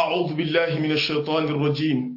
أعوذ بالله من الشيطان الرجيم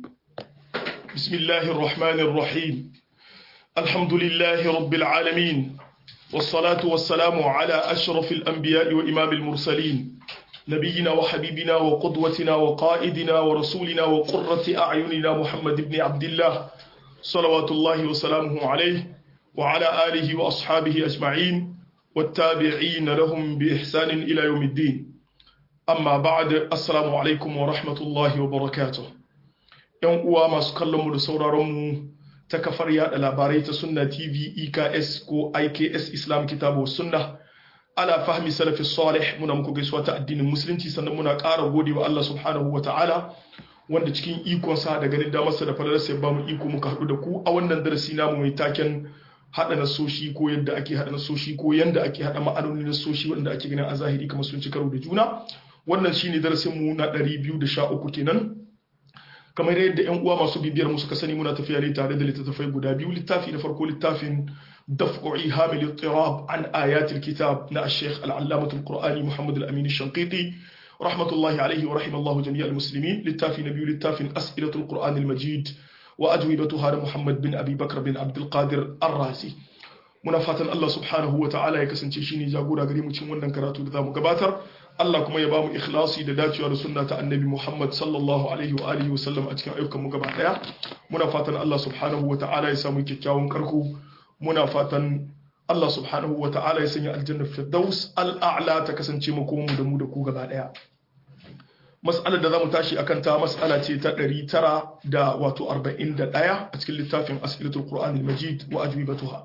بسم الله الرحمن الرحيم الحمد لله رب العالمين والصلاة والسلام على أشرف الأنبياء وإمام المرسلين نبينا وحبيبنا وقدوتنا وقائدنا ورسولنا وقرة أعيننا محمد بن عبد الله صلوات الله وسلامه عليه وعلى آله وأصحابه أجمعين والتابعين لهم بإحسان إلى يوم الدين amma ba'ad assalamu alaikum wa rahmatullahi wa barakatuh yan uwa masu kallon mu da sauraron mu ta kafar yada labarai ta sunna tv eks ko iks islam kitabu sunna ala fahmi salafi salih muna muku gaisuwa ta addinin musulunci sannan muna ƙara gode wa Allah subhanahu wa ta'ala wanda cikin ikonsa da ganin damarsa da falalarsa ya bamu iko muka haɗu da ku a wannan darasi namu mai taken haɗa nasoshi ko yadda ake haɗa nasoshi ko yadda ake haɗa ma'anoni nasoshi wanda ake ganin a zahiri kamar sun ci karo da juna wannan shine darasin mu na 213 kenan kamar yadda yan uwa masu bibiyar mu suka sani muna tafiya ne tare da littattafai guda biyu littafi na farko littafin daf'u ihamil ittirab an ayatil kitab na al-sheikh al-allamah al-qur'ani muhammad al-amin al-shanqiti rahmatullahi alayhi wa rahimallahu jami'al muslimin littafi na biyu littafin as'ilatul qur'an al-majid wa ajwibatuha da muhammad bin abi bakr bin abdul qadir ar-razi muna fatan Allah subhanahu wa ta'ala ya kasance shine jagora gare mu cikin wannan karatu da zamu gabatar Allah kuma ya bamu ikhlasi da dacewa da sunna ta annabi Muhammad sallallahu alaihi wa alihi wa sallam a cikin ayyukan mu gaba daya muna fatan Allah subhanahu wa ta'ala ya samu kyakkyawan karko muna fatan Allah subhanahu wa ta'ala ya sanya aljanna firdaus al'a'la ta kasance mu kuma mu da mu da ku gaba daya mas'alar da zamu tashi akan ta mas'ala ce ta 900 da wato 41 a cikin littafin as'ilatul qur'anil majid wa ajwibatuha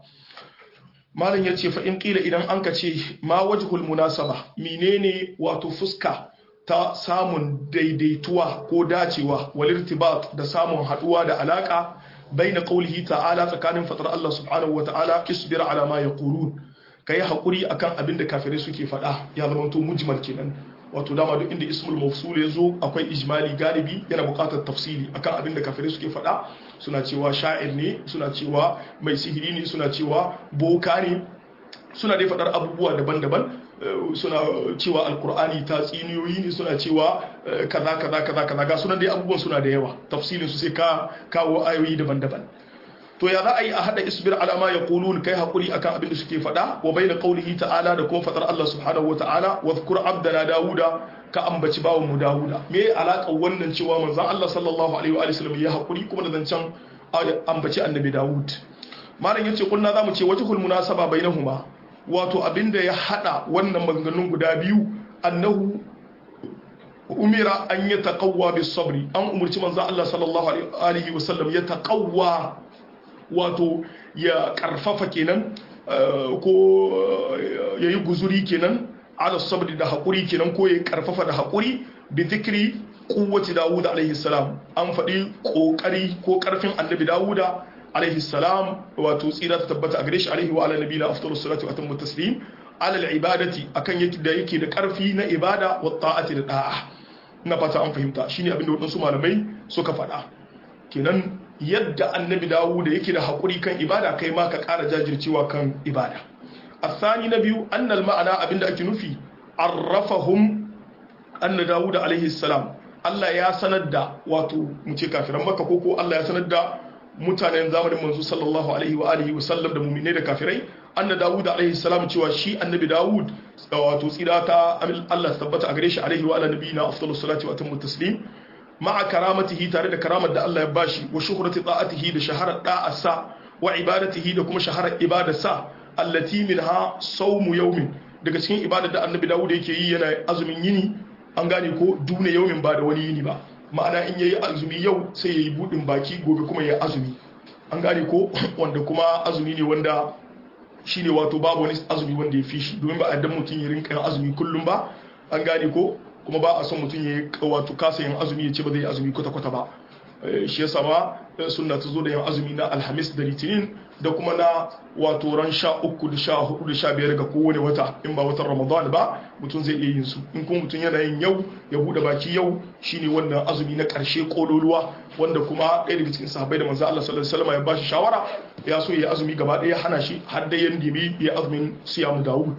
malam ya ce fa'in ƙila idan an ka ce ma wajhul munasaba menene wato fuska ta samun daidaituwa ko dacewa walirtibat da samun haɗuwa da alaƙa bai na ƙaulihi ta'ala tsakanin fatar Allah subhanahu wa ta'ala isbir ala ma yaqulun kai haƙuri akan abin da kafirai suke faɗa ya zama to mujmal kenan wato dama duk inda ismul mawsul ya zo akwai ijmali galibi yana buƙatar tafsiri akan abin da kafirai suke faɗa suna cewa sha'ir ne suna cewa mai sihiri ne suna cewa boka ne suna dai faɗar abubuwa daban-daban suna cewa alkur'ani ta tsiniyoyi ne suna cewa kaza kaza kaza kaza ga sunan dai abubuwan suna da yawa tafsirin su sai ka kawo ayoyi daban-daban to ya za a yi a hada isbir alama ya kulun kai hakuri akan abin da suke faɗa wa bayna qaulihi ta'ala da kuma faɗar Allah subhanahu wa ta'ala wa zkur abdana dawuda ka ambaci bawan mu dawuda me alaƙar wannan cewa manzon Allah sallallahu alaihi wa sallam ya hakuri kuma da zancan ambaci annabi dawud malam yace kunna zamu ce wajhul munasaba bainahuma wato abinda ya hada wannan maganganun guda biyu annahu umira an ya taqawwa bis sabri an umurci manzon Allah sallallahu alaihi wa sallam ya taqawwa wato ya karfafa kenan ko ya yi guzuri kenan ala sabri da haƙuri kenan ko ya karfafa da haƙuri bi zikri kuwaci dawuda alaihi salam an faɗi ƙoƙari ko ƙarfin annabi dawuda alaihi salam wato tsira ta tabbata a gare shi alaihi wa ala nabi na aftaru salatu wa tammu taslim ala ibadati akan yake da yake da ƙarfi na ibada wa ta'ati da da'a ina fata an fahimta shine abin da waɗansu malamai suka faɗa kenan yadda annabi dawo da yake da haƙuri kan ibada kai ma ka ƙara jajircewa kan ibada asani na biyu annal ma'ana abinda ake nufi arrafahum anna dawud alaihi salam Allah ya sanar da wato mu ce kafiran makka ko ko Allah ya sanar da mutanen zamanin manzo sallallahu alaihi wa alihi wa sallam da mu'minai da kafirai anna dawud alaihi salam cewa shi annabi dawud wato tsira ta Allah tabbata a gare shi alaihi wa ala nabiyina afdalus salati wa atammu taslim ma'a karamatihi tare da karamar da Allah ya bashi wa shuhrati ta'atihi da shaharar da'asa wa ibadatihi da kuma shaharar ibadarsa allati minha sawmu yawmin daga cikin ibadar da Annabi Dawud yake yi yana azumin yini an gane ko duna yawmin ba da wani yini ba ma'ana in yayi azumi yau sai yayi budin baki gobe kuma yayi azumi an gane ko wanda kuma azumi ne wanda shine wato babu wani azumi wanda ya fi shi domin ba a dan mutum ya rinka azumi kullum ba an gane ko kuma ba a son mutum ya wato kasa yin azumi ya ce ba zai yi azumi kwata-kwata ba shi yasa ma sunna ta zo da yin azumi na alhamis da litinin da kuma na wato ran sha uku da sha hudu da sha biyar ga kowane wata in ba watan ramadan ba mutum zai iya yin su in kuma mutum yana yin yau ya bude baki yau shine wannan azumi na karshe kololuwa wanda kuma ɗaya daga cikin sahabbai da manzo Allah sallallahu alaihi wasallam ya ba shi shawara ya so ya azumi gaba ɗaya hana shi har da yan dibi ya azumin siyamu Dawud to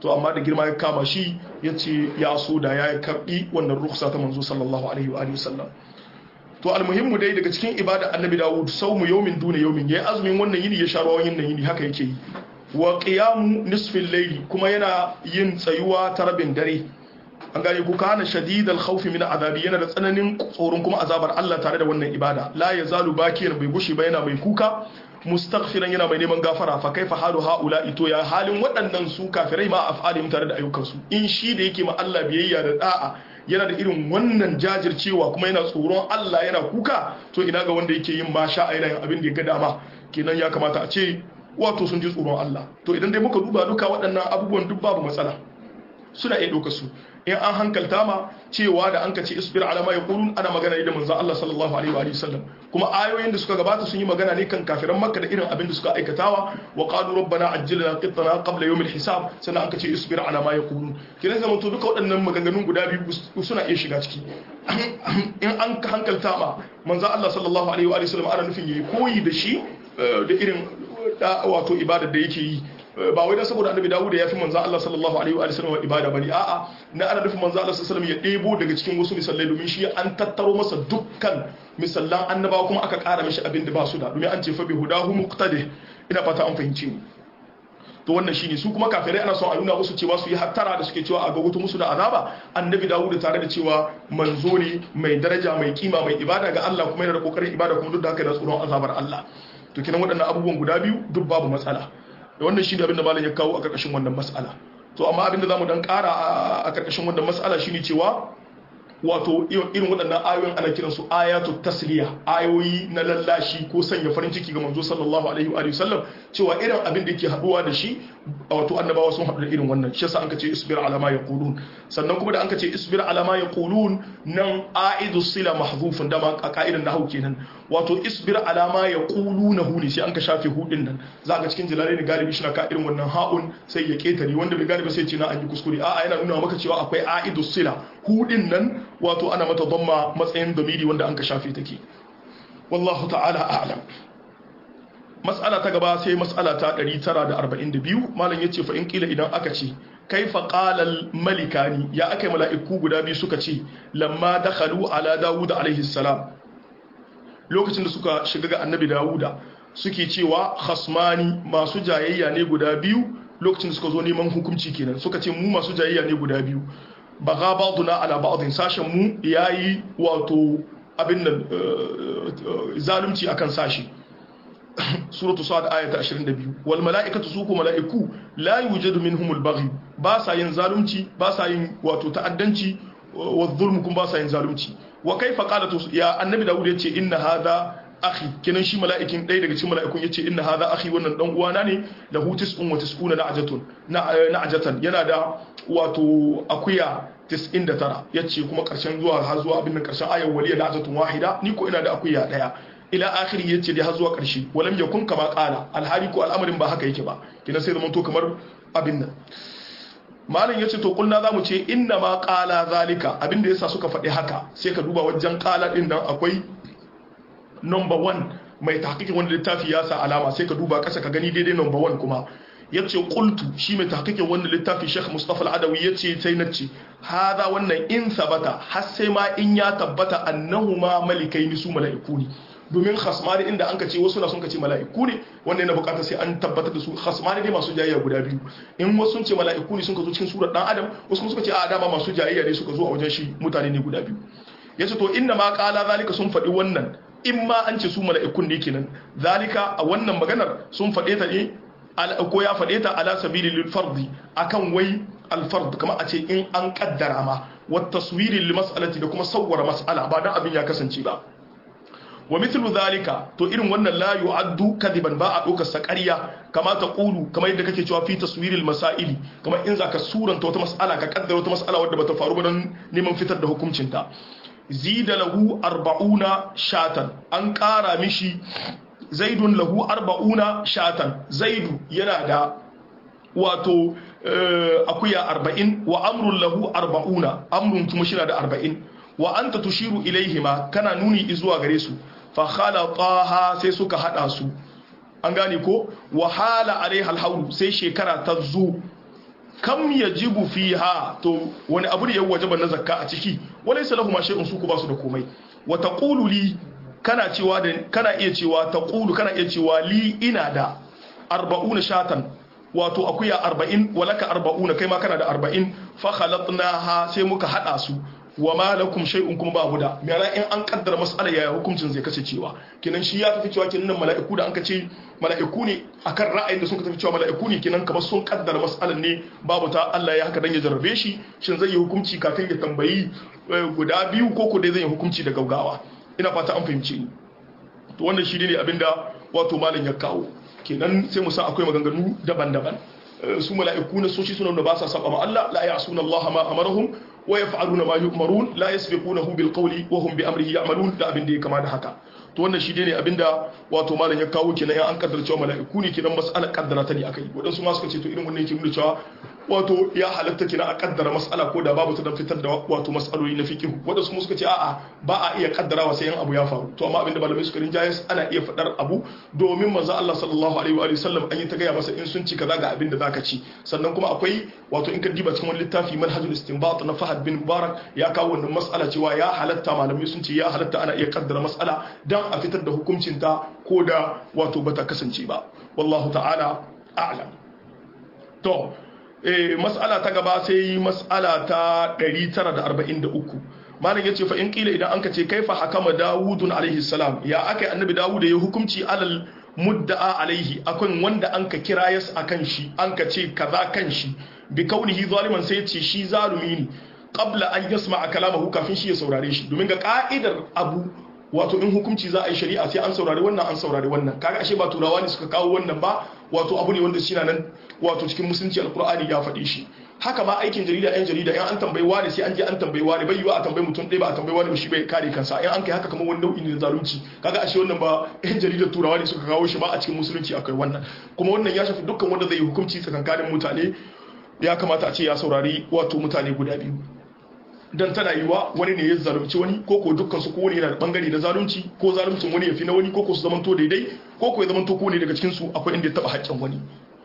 to amma da girma ya kama shi ya ce ya so da ya karbi wannan ruksa ta manzo sallallahu alaihi wa alihi wasallam to almuhimmu dai daga cikin ibada annabi dawud saumu yawmin duna yawmin yayi azumin wannan yini ya sha ruwan yin yini haka yake yi wa qiyamu nisfil layli kuma yana yin tsayuwa ta rabin dare an gane ku kana shadidal khawfi min azabi yana da tsananin tsoron kuma azabar Allah tare da wannan ibada la yazalu bakiyan bai gushi ba yana mai kuka mustaghfiran yana mai neman gafara fa kaifa halu haula ito ya halin waɗannan su kafirai ma af'alihim tare da ayyukansu in shi da yake ma Allah biyayya da da'a yana da irin wannan jajircewa kuma yana tsoron Allah yana kuka to ina ga wanda yake yin masha a yanayin abin da ya ga dama kenan ya kamata a ce wato sun ji tsoron Allah to idan dai muka duba duka waɗannan abubuwan duk babu matsala suna iya ɗauka su in an hankalta ma cewa da an ka ce isbir alama ya kulun ana magana ne da manzon Allah sallallahu alaihi wa sallam kuma ayoyin da suka gabata sun yi magana ne kan kafiran makka da irin abin da suka aikatawa wa qalu rabbana ajjilna qittana qabla yawm hisab sannan an ka ce isbir alama ya kulun kiran zaman to duka waɗannan maganganun guda biyu suna iya shiga ciki in an hankalta ma manzon Allah sallallahu alaihi wa sallam ana nufin yayi koyi da shi da irin wato ibadar da yake yi ba wai dan saboda annabi Dawud ya fi manzo Allah sallallahu alaihi wa sallam ibada bane a'a na ana nufin manzo Allah sallallahu alaihi ya debo daga cikin wasu misalai domin shi an tattaro masa dukkan misallan annabawa kuma aka ƙara mishi abin da ba su da domin an ce fa bi hudahu muqtadi ina fata an fahimce ni to wannan shine su kuma kafirai ana son a nuna musu cewa su yi hattara da suke cewa a gagoto musu da azaba annabi Dawud tare da cewa manzo ne mai daraja mai kima mai ibada ga Allah kuma yana da kokarin ibada kuma duk da haka da tsoron azabar Allah to kinan waɗannan abubuwan guda biyu duk babu matsala da wannan shi ne abinda malam ya kawo a ƙarƙashin wannan mas'ala to amma abinda za mu dan ƙara a ƙarƙashin wannan mas'ala shine cewa wato irin waɗannan ayoyin ana kiran su ayatu tasliya ayoyi na lallashi ko sanya farin ciki ga manzo sallallahu alaihi wa sallam cewa irin abin da yake haduwa da shi wato annabawa sun haɗu da irin wannan shi yasa an ka ce isbir ala ma yaqulun sannan kuma da an ka ce isbir ala ma yaqulun nan aidu sila mahdhufun da ma a ka'idan nahwu kenan wato isbir ala ma yaquluna hu ne sai an ka shafe hudin nan za ka cikin jalalaini galibi shi na ka irin wannan ha'un sai ya ketare wanda bai galibi sai ce na an yi kuskure a'a yana nuna maka cewa akwai aidu sila hudin nan wato ana mata dhamma matsayin domiri wanda an ka shafe take wallahu ta'ala a'lam mas'ala ta gaba sai mas'ala ta 942 malam yace fa in kila idan aka ce kaifa qala al malikani ya akai mala'iku guda biyu suka ce lamma dakhalu ala dawud alaihi salam lokacin da suka shiga ga annabi dawuda suke cewa khasmani masu jayayya ne guda biyu lokacin da suka zo neman hukunci kenan suka ce mu masu jayayya ne guda biyu baga ba'duna ala ba'din sashen mu yayi wato abin nan zalunci akan sashi suratu sa'ad ayata 22 wal mala'ikatu su ko mala'iku la yujadu minhumul baghi ba sa yin zalunci ba sa yin wato ta'addanci wa zulmu kun ba sa yin zalunci wa kaifa qala ya annabi dawud yace inna hadha akhi kenan shi mala'ikin ɗaya daga cikin mala'ikun yace inna hadha akhi wannan dan uwana ne lahu tis'un wa tis'una na'jatun na'jatan yana da wato akuya 99 yace kuma karshen zuwa har zuwa abin nan karshen ayar waliya na'jatun wahida ni ko ina da akuya daya ila akhiri yace dai har zuwa karshe walam yakun kama qala alhali ko al'amarin ba haka yake ba kenan sai zaman to kamar abin nan malam yace to kulna zamu ce inna ma qala zalika abinda yasa suka faɗi haka sai ka duba wajen qala din nan akwai number 1 mai tahqiqin wanda littafi ya sa alama sai ka duba kasa ka gani daidai number 1 kuma yace qultu shi mai tahqiqin wanda littafi Sheikh Mustafa Al-Adawi yace sai nace hada wannan in sabata har sai ma in ya tabbata annahuma malikaini su mala'iku ne domin khasmani inda an ka ce wasu na sun ka ce mala'iku ne wanda yana bukatar sai an tabbatar da su khasmani ne masu jayayya guda biyu in wasu sun ce mala'iku ne sun ka zo cikin surar dan adam wasu kuma suka ce a dama masu jayayya ne suka zo a wajen shi mutane ne guda biyu yace to inna ma qala zalika sun faɗi wannan in ma an ce su mala'ikun ne kenan zalika a wannan maganar sun faɗe ta ne ko ya faɗe ta ala sabili lil fardi akan wai al fard kamar a ce in an kaddara ma wa taswiri lil mas'alati da kuma sawwara mas'ala ba dan abin ya kasance ba wa mithlu zalika to irin wannan la yu'addu kadiban ba a dokar sa ƙarya kama ta qulu kamar yadda kake cewa fi taswiril masaili kamar in zaka suranta wata mas'ala ka kaddara wata mas'ala wadda bata faru ba don neman fitar da hukuncin ta zida lahu arba'una shatan an ƙara mishi zaidun lahu arba'una shatan zaidu yana da wato akuya arba'in wa amrun lahu arba'una amrun kuma shi da arba'in wa anta tushiru ilaihima kana nuni zuwa gare su fa khalaqaha sai suka hada su an gane ko wa hala alaiha alhawlu sai shekara ta zo kam yajibu fiha to wani abu da ya wajaba na zakka a ciki walaysa lahum shay'un su ku ba su da komai wa taqulu li kana cewa da kana iya cewa taqulu kana iya cewa li ina da 40 shatan wato akuya 40 walaka 40 kai ma kana da 40 fa khalatnaha sai muka hada su wa ma lakum shay'un kuma babu da mera in an kaddara mas'ala yaya hukuncin zai kace cewa kenan shi ya tafi cewa kenan mala'iku da an kace mala'iku ne akan ra'ayin da sun tafi cewa mala'iku ne kenan kamar sun kaddara mas'alan ne babu ta Allah ya haka dan ya jarrabe shi shin zai yi hukunci kafin ya tambayi guda biyu ko ko dai zai yi hukunci da gaugawa ina fata an fahimce ni to wannan shi ne abinda wato malam ya kawo kenan sai mu sa akwai maganganu daban-daban su mala'iku na soci suna da ba sa saba ma Allah la ya'suna Allah ma amarahum wa yaf'aluna ma yu'marun la yasbiqunahu bil qawli wa hum bi amrihi ya'malun da abin da ya kama da haka to wannan shi ne abinda wato malam ya kawo kenan an kaddara cewa mala'iku ne kenan mas'alar kaddara ta ne akai wadansu ma suka ce to irin wannan yake nuna cewa wato ya halatta kenan a kaddara mas'ala ko da babu ta dan fitar da wato mas'aloli na fiqh wadansu kuma suka ce a'a ba a iya kaddarawa sai yan abu ya faru to amma abinda malamai suka rinjaye ana iya fadar abu domin manzo Allah sallallahu alaihi wa sallam an yi ta gaya masa in sun ci kaza ga abinda zaka ci sannan kuma akwai wato in ka diba cikin wani littafi manhajul istinbat na Fahad bin Mubarak ya kawo wannan mas'ala cewa ya halatta malamai sun ce ya halatta ana iya kaddara mas'ala dan a fitar da hukuncin ta ko da wato bata kasance ba wallahu ta'ala a'lam to eh mas'ala ta gaba sai mas'ala ta 943 malam yace fa in kila idan anka ce kaifa hakama dawudun alaihi salam ya akai annabi dawud ya hukunci alal mudda'a alaihi akan wanda anka kira yas akan shi anka ce kaza kan shi bi kaunihi zaliman sai ce shi zalumi ne qabla an yasma kalamahu kafin shi ya saurare shi domin ga ka'idar abu wato in hukunci za a yi shari'a sai an saurari wannan an saurari wannan kaga ashe ba turawa ne suka kawo wannan ba wato abu ne wanda shi nan wato cikin musulunci alkur'ani ya faɗi shi haka ma aikin jarida yan jarida in an tambayi wani sai an je an tambayi wani bai yiwa a tambayi mutum ɗaya ba a tambayi wani ba shi bai kare kansa in an kai haka kamar wani nau'i ne na zalunci kaga ashe wannan ba yan jaridar turawa ne suka kawo shi ba a cikin musulunci akwai wannan kuma wannan ya shafi dukkan wanda zai yi hukunci tsakankanin mutane ya kamata a ce ya saurari wato mutane guda biyu dan tana yiwa wani ne ya zalunci wani ko ko dukkan su ko wani yana da bangare na zalunci ko zaluncin wani ya fi na wani ko ko su zamanto daidai ko ko ya zamanto ko ne daga cikin su akwai inda ya taba haƙƙin wani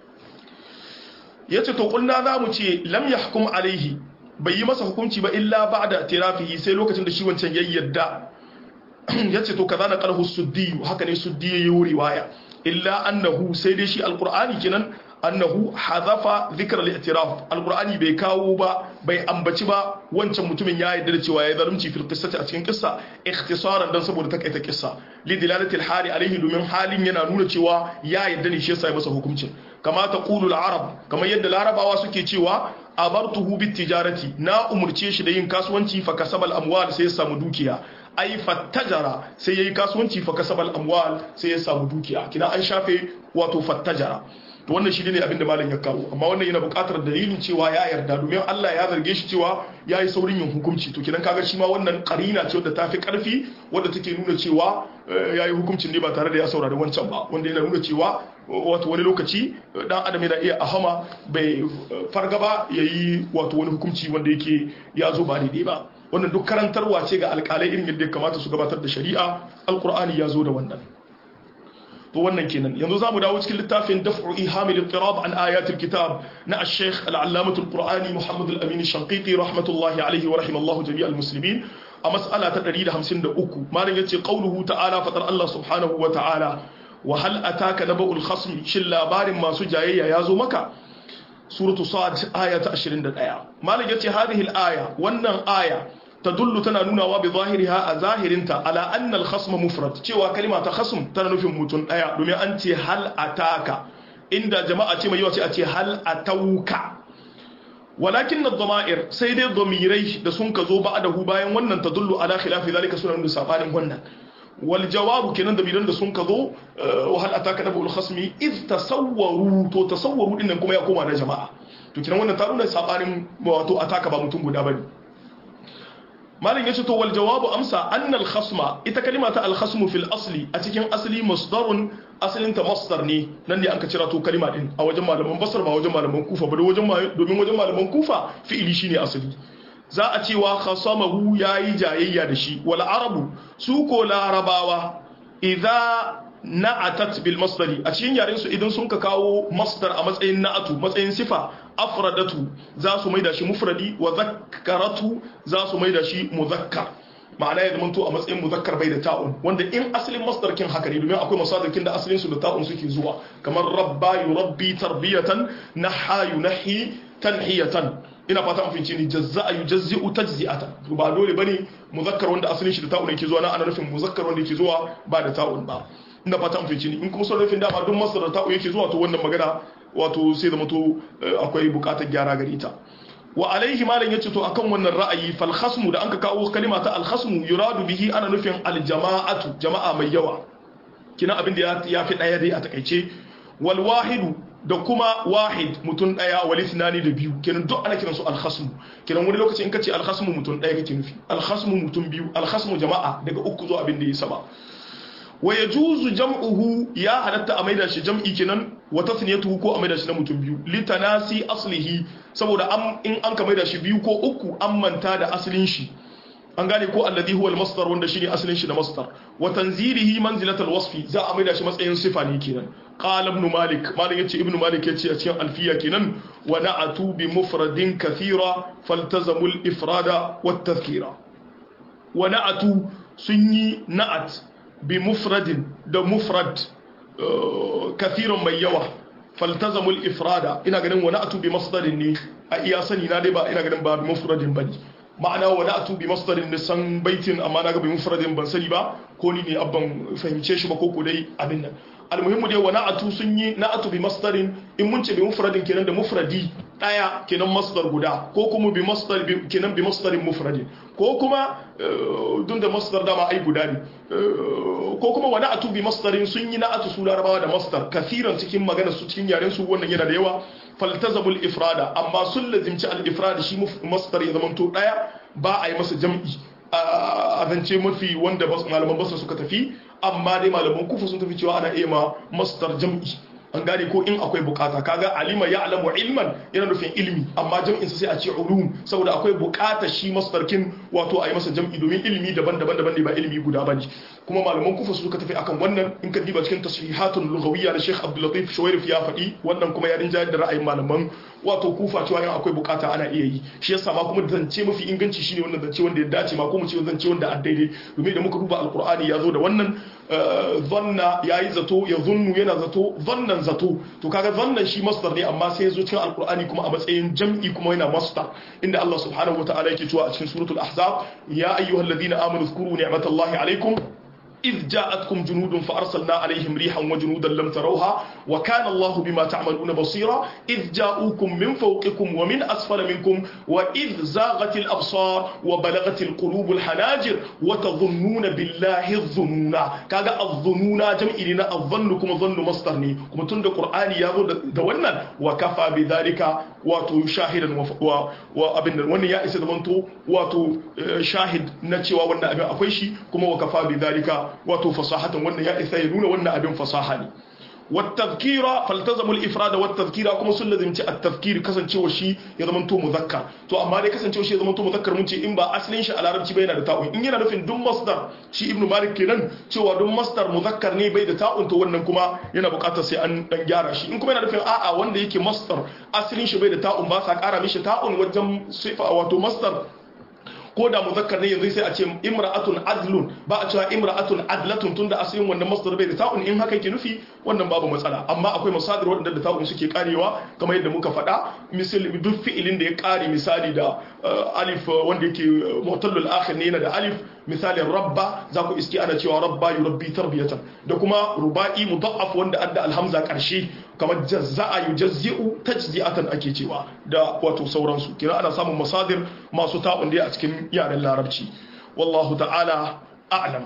yace to kulna za mu ce lam yahkum alaihi bai yi masa hukunci ba illa ba'da tirafihi sai lokacin da shi wancan ya yarda yace to kaza na qalhu suddi haka ne suddi yayi riwaya illa annahu sai dai shi alqur'ani kenan annahu hazafa dhikr al-i'tiraf alqur'ani bai kawo ba bai ambaci ba wancan mutumin ya yarda da cewa ya zalunci fil qissati a cikin kissa ikhtisaran dan saboda takaita kissa li dilalati al-hali alaihi domin halin yana nuna cewa ya yarda ne shi yasa ya masa hukuncin kama taqulu al-arab kamar yadda larabawa suke cewa abartuhu bit tijarati na umurce shi da yin kasuwanci fa kasabal amwal sai ya samu dukiya ai fattajara sai yayi kasuwanci fa kasabal amwal sai ya samu dukiya kina an shafe wato fattajara to wannan shi ne abinda malam ya kawo amma wannan yana buƙatar dalilin cewa ya yarda domin Allah ya zarge shi cewa ya yi saurin yin hukunci to kidan kaga shi ma wannan karina ce wadda ta fi ƙarfi wadda take nuna cewa ya yi hukuncin ne ba tare da ya saurari wancan ba wanda yana nuna cewa wato wani lokaci dan adam yana iya ahama bai farga ba ya yi wato wani hukunci wanda yake ya zo ba daidai ba wannan duk karantarwa ce ga alƙalai irin yadda ya kamata su gabatar da shari'a alƙur'ani ya zo da wannan to wannan kenan yanzu zamu dawo cikin littafin daf'u ihamil ittirab an ayatil kitab na al-sheikh al-allamah al-qur'ani muhammad al-amin al-shanqiti rahmatullahi alayhi wa rahimallahu jami' al-muslimin a mas'ala ta 153 malam yace qauluhu ta'ala fatar Allah subhanahu wa ta'ala wa hal ataka naba'ul khasm shin labarin masu jayayya yazo maka suratu sad aya ta 21 malam yace hadhihi al-aya wannan aya tadullu tana nunawa bi zahiriha a zahirinta ala anna al-khasm mufrad cewa kalima ta khasm tana nufin mutum daya domin an ce hal ataka inda jama'a ce mai yawa ce a ce hal atauka walakin ad-dama'ir sai dai damirai da sun ka zo ba'dahu bayan wannan tadullu ala khilafi zalika suna nuna sabanin wannan wal jawabu kenan da bidan da sun ka zo wa hal ataka nabul khasmi iz tasawwaru to tasawwaru dinnan kuma ya koma da jama'a to kenan wannan ta nuna sabanin wato ataka ba mutum guda bane malin yace to wal jawabu amsa anna al khasma ita kalima ta al khasmu fil asli a cikin asli masdarun asalin ta masdar ne nan ne an ka cira to kalima din a wajen malaman basar ba wajen malaman kufa ba wajen domin wajen malaman kufa fi'ili shine asali za a cewa khasamahu yayi jayayya da shi wal arabu su ko larabawa idza na'atat bil masdari a cikin yaren su idan sun ka kawo masdar a matsayin na'atu matsayin sifa afradatu za su maida shi mufradi wa zakkaratu za su maida shi muzakkar ma'ana ya zamanto a matsayin muzakkar bai da ta'un wanda in asalin masdar kin haka ne domin akwai masadarkin da asalin su da ta'un suke zuwa kamar rabba yurabbi tarbiyatan naha yunahi tanhiyatan ina fata an fince ni jazza'a yujazzi'u tajzi'atan ba dole bane muzakkar wanda asalin shi da ta'un yake zuwa na ana nufin muzakkar wanda yake zuwa ba da ta'un ba ina fata an fince ni in kuma son nufin dama duk masdar da ta'un yake zuwa to wannan magana wato sai zama to akwai bukatar gyara gare ta wa alaihi malam yace to akan wannan ra'ayi fal khasmu da anka kawo kalima ta al khasmu yuradu bihi ana nufin al jama'atu jama'a mai yawa kina abin da ya fi daya dai a takaice wal wahidu da kuma wahid mutum daya wal ithnani da biyu kenan duk ana kiransu al khasmu kenan wani lokaci in kace al khasmu mutum daya kake nufi al khasmu mutum biyu al khasmu jama'a daga uku zuwa abin da ya saba wa yajuzu jam'uhu ya halatta a maida shi jam'i kenan wa tasniyatuhu ko a maida shi na mutum biyu litanasi aslihi saboda in an ka maida shi biyu ko uku an manta da asalin shi an gane ko alladhi huwa al-masdar wanda shine asalin shi da masdar wa tanzilihi manzilat al-wasfi za a maida shi matsayin sifa ne kenan qala ibn malik malik yace ibn malik yace a cikin alfiya kenan wa na'atu bi mufradin kathira faltazamu al-ifrada wat tadhkira wa na'atu sun yi na'at bi mufradin da mufrad kathiran mai yawa faltazamul ifrada ina ganin wani atu bi masdarin ne a iya sani na dai ba ina ganin ba bi mufradin bane ma'ana wani atu bi masdarin ne san baitin amma na ga bi mufradin ban sani ba ko ni ne abban fahimce shi ba ko ko dai abin nan almuhimmu dai wani atu sun yi na atu bi masdarin in mun ce bi mufradin kenan da mufradi daya kenan masdar guda ko kuma bi masdar kenan bi masdarin mufradin ko kuma dun da masdar dama ai guda ne ko kuma wani atu bi masdarin sun yi na atu su larabawa da masdar kathiran cikin magana su cikin yaren su wannan yana da yawa faltazabul ifrada amma sun lazimci al ifrada shi masdar ya zamanto daya ba a yi masa jam'i a zance mafi wanda malaman basra suka tafi amma dai malaman kufa sun tafi cewa ana iya ma masdar jam'i an gane ko in akwai bukata kaga alima ya alamu ilman yana nufin ilmi amma jam'in sa sai a ce ulum saboda akwai bukata shi masdarkin wato a yi masa jam'i domin ilmi daban-daban daban ne ba ilmi guda bane kuma malaman kufa su suka tafi akan wannan in ka diba cikin tasrihatun lughawiyya na Sheikh Abdul Latif Shuwairif ya faɗi wannan kuma ya rinjayar da ra'ayin malaman wato kufa cewa in akwai bukata ana iya yi shi yasa ma kuma zance mafi inganci shine wannan zance wanda ya dace ma ko mu ce zance wanda a daidai domin da muka duba alqur'ani ya zo da wannan zanna yayi zato ya zunnu yana zato zannan zato to kaga zannan shi masdar ne amma sai ya zo cikin alqur'ani kuma a matsayin jam'i kuma yana masdar inda Allah subhanahu wataala yake cewa a cikin suratul ahzab ya ayyuhalladhina amanu zkuru ni'matallahi alaykum إذ جاءتكم جنود فأرسلنا عليهم ريحا وجنودا لم تروها وكان الله بما تعملون بصيرا إذ جاءوكم من فوقكم ومن أسفل منكم وإذ زاغت الأبصار وبلغت القلوب الحناجر وتظنون بالله الظنون كاغا الظنون جمع لنا الظنكم ظن مصدرني كما تند القرآن يابو دوانا وكفى بذلك واتو شاهدا وابن وانا يا إسد منتو واتو شاهد نتشوا وانا أبن أفيشي كما وكفى بذلك wato fasahatan wannan ya isa ya nuna wannan abin fasaha ne والتذكير فالتزموا الافراد والتذكير kuma sun lazimci at-tadhkir kasancewa shi ya zama to muzakkar to amma dai kasancewa shi ya zama to muzakkar mun ce in ba asalin shi a larabci bai yana da ta'un in yana nufin duk masdar shi ibnu malik kenan cewa duk masdar muzakkar ne bai da ta'un to wannan kuma yana buƙatar sai an dan gyara shi in kuma yana nufin a'a wanda yake masdar asalin shi bai da ta'un ba sa ƙara mishi ta'un wajen sifa wato masdar ko da muzakkar ne yanzu sai a ce imra'atun adlun ba a cewa imra'atun adlatun tunda asalin wannan masdar bai da ta'un in haka yake nufi wannan babu matsala amma akwai masadir waɗanda da ta'un suke karewa kamar yadda muka faɗa misali duk fi'ilin da ya kare misali da alif wanda yake mutallul akhir ne yana da alif misalin rabba za ku iski ana cewa rabba yurabbi tarbiyatan da kuma ruba'i mudaf wanda adda alhamza karshe kamar jazza'a yujazzi'u tajzi'atan ake cewa da wato sauransu kira ana samun masadir masu ta'un da a cikin yaren larabci wallahu ta'ala a'lam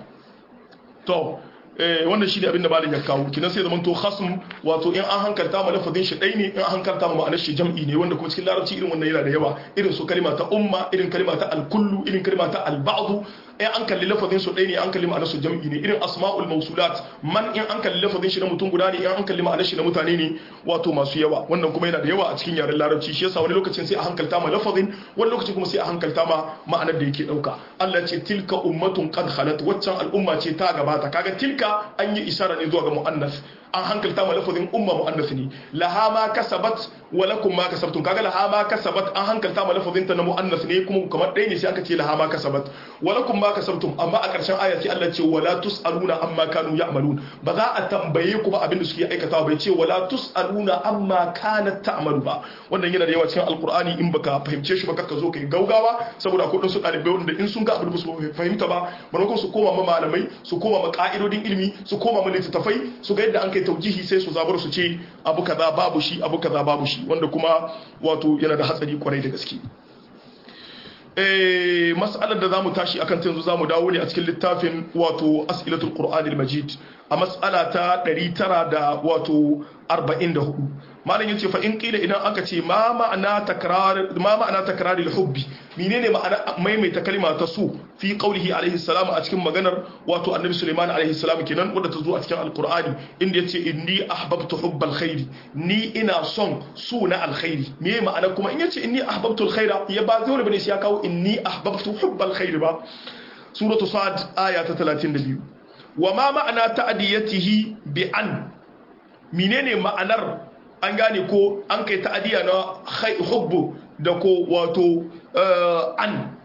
to wannan shi ne abinda malin ya kawo kinan sai zaman to khasm wato in an hankalta ma lafazin shi ɗai ne in an hankalta ma ma'anar shi jam'i ne wanda kuma cikin larabci irin wannan yana da yawa irin su kalima ta umma irin kalima ta alkullu irin kalima ta alba'du in an kalli lafazin su ɗaya ne an kalli ma'anar su jam'i ne irin asma'ul mausulat man in an kalli lafazin shi na mutum guda ne in an kalli ma'anar shi na mutane ne wato masu yawa wannan kuma yana da yawa a cikin yaren larabci shi yasa wani lokacin sai a hankalta ma lafazin wani lokacin kuma sai a hankalta ma ma'anar da yake dauka Allah ya ce tilka ummatun qad khalat waccan al'umma ce ta gabata kaga tilka an yi isara ne zuwa ga muannas an hankalta ma lafazin umma muannas ne laha ma kasabat wa lakum ma kasabtum kaga laha ma kasabat an hankalta ma lafazin ta na muannas ne kuma kamar ɗaya ne sai aka ce laha ma kasabat wa lakum ma kasabtum amma a ƙarshen aya sai Allah ce wala tusaluna amma kanu ya'malun ba za a tambaye ku ba abin da suke aikatawa bai ce wala tusaluna amma kanat ta'malu ba wannan yana da yawa cikin alqur'ani in baka fahimce shi ba ka zo kai gaugawa saboda akwai su ɗalibai wanda in sun ga abin da su fahimta ba maimakon su koma ma malamai su koma ma ka'idodin ilimi su koma ma littattafai su ga yadda an kai taujihi sai su zabar su ce abu kaza babu shi abu kaza babu shi wanda kuma wato yana da hatsari kwarai da gaske eh mas'alar da zamu tashi akan ta yanzu zamu dawo ne a cikin littafin wato as'ilatul qur'anil majid a mas'ala ta 900 da wato 44 malam yace fa in qila idan aka ce ma ma'ana takrar ma ma'ana takraril hubbi menene ma'ana maimaita kalma ta su fi qaulihi alaihi salam a cikin maganar wato annabi Sulaiman alaihi salam kenan wanda ta zo a cikin alqur'ani inda yace inni ahbabtu hubbal khairi ni ina son su na alkhairi me ma'ana kuma in yace inni ahbabtu alkhaira ya ba dole bane sai ya kawo inni ahbabtu hubbal khairi ba suratu sad aya ta 32 wa ma ma'ana ta'diyatihi bi an menene ma'anar an gane ko an kai ta'adiya na hubbu da ko wato an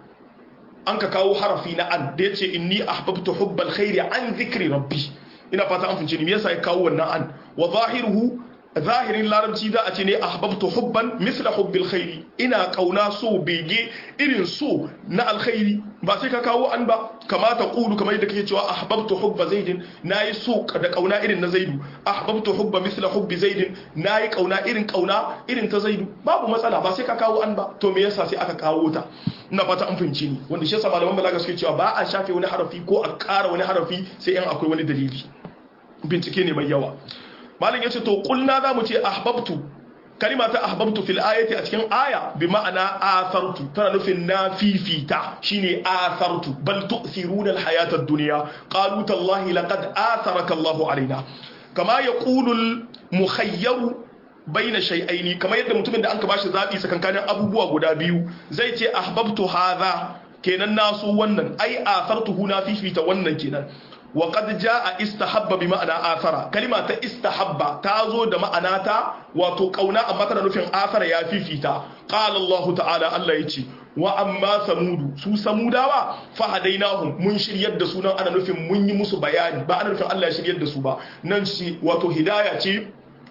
an ka kawo harafi na an da ya ce inni ahbabtu hubbal khairi an zikri rabbi ina fata an fince ni me yasa ya kawo wannan an wa zahiruhu zahirin larabci za a ce ne ahbabtu hubban misla hubbil khairi ina kauna so bege irin so na alkhairi ba sai ka kawo an ba kamata qulu kamar yadda kake cewa ahbabtu hubba zaidin nayi so da kauna irin na zaidu ahbabtu hubba misla hubbi zaidin nayi kauna irin kauna irin ta zaidu babu matsala ba sai ka kawo an ba to me yasa sai aka kawo ta ina fata an fahimci ni wanda shi yasa malaman balaga suke cewa ba a shafe wani harafi ko a ƙara wani harafi sai in akwai wani dalili bincike ne mai yawa malam yace to kulna zamu ce ahbabtu kalima ta ahbabtu fil ayati a cikin aya bi ma'ana athartu tana nufin na fifita shine athartu bal tu'thiruna al hayata ad-dunya qalu tallahi laqad atharaka Allahu alaina kama yaqulu al mukhayyar baina shay'aini kama yadda mutumin da an ka bashi zabi sakankanin abubuwa guda biyu zai ce ahbabtu hadha kenan nasu wannan ai athartuhu na fifita wannan kenan wa qad jaa istahabba bi ma'ana athara kalima ta istahabba ta zo da ma'ana ta wato kauna amma tana nufin athara ya fifita qala Allah ta'ala Allah yace wa amma samudu su samudawa fa hadainahum mun shiryar da su nan ana nufin mun yi musu bayani ba ana nufin Allah ya shiryar da su ba nan shi wato hidaya ce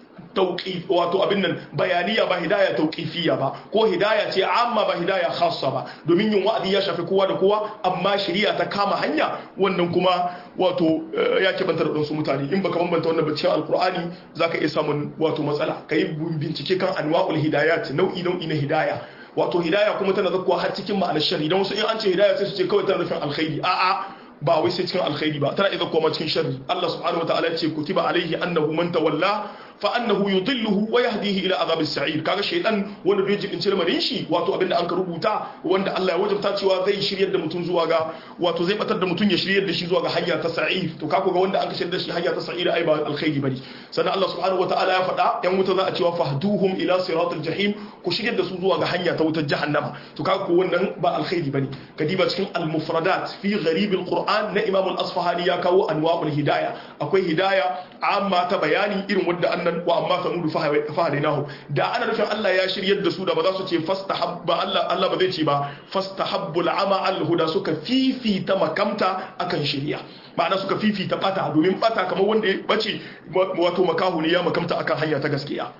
tauqif wato abin nan bayaniya ba hidaya tauqifiyya ba ko hidaya ce amma ba hidaya khassa ba domin yin wa'azi ya shafi kowa da kowa amma shari'a ta kama hanya wannan kuma wato ya ke bantar da su mutane in baka bambanta wannan ba cikin alqur'ani zaka iya samun wato matsala kai bincike kan anwa'ul hidayat nau'i nau'i na hidaya wato hidaya kuma tana zakkuwa har cikin ma'anar shari dan wasu in an ce hidaya sai su ce kawai tana nufin alkhairi a'a ba wai sai cikin alkhairi ba tana iya zakkuwa cikin sharri Allah subhanahu wataala ya ce kutiba alaihi annahu man tawalla fa annahu yudilluhu wa yahdihi ila azab as-sa'ir kaga shaytan wanda bai jibin lamarin shi wato abinda an ka rubuta wanda Allah ya wajabta cewa zai shiryar da mutum zuwa ga wato zai batar da mutum ya shiryar da shi zuwa ga hanya ta sa'ir to kaga ga wanda an ka shiryar da shi hanya ta sa'ir ai ba alkhairi bane sannan Allah subhanahu wataala ya faɗa yan wuta za a cewa fahduhum ila siratal jahim ku shiryar da su zuwa ga hanya ta wutar jahannama to kaga ko wannan ba alkhairi bane kadiba cikin al-mufradat fi gharib al-Qur'an na Imam al-Asfahani ya kawo anwa'ul hidaya akwai hidaya amma ta bayani irin wanda an nan wa amma samudu fahadainahu da ana nufin Allah ya shiryar da su da ba za su ce fastahabba Allah Allah ba zai ce ba fastahabbul ama al huda suka fifita makamta akan shirya ma'ana suka fifita bata domin bata kamar wanda ya bace wato makahu ne ya makamta akan hanya ta gaskiya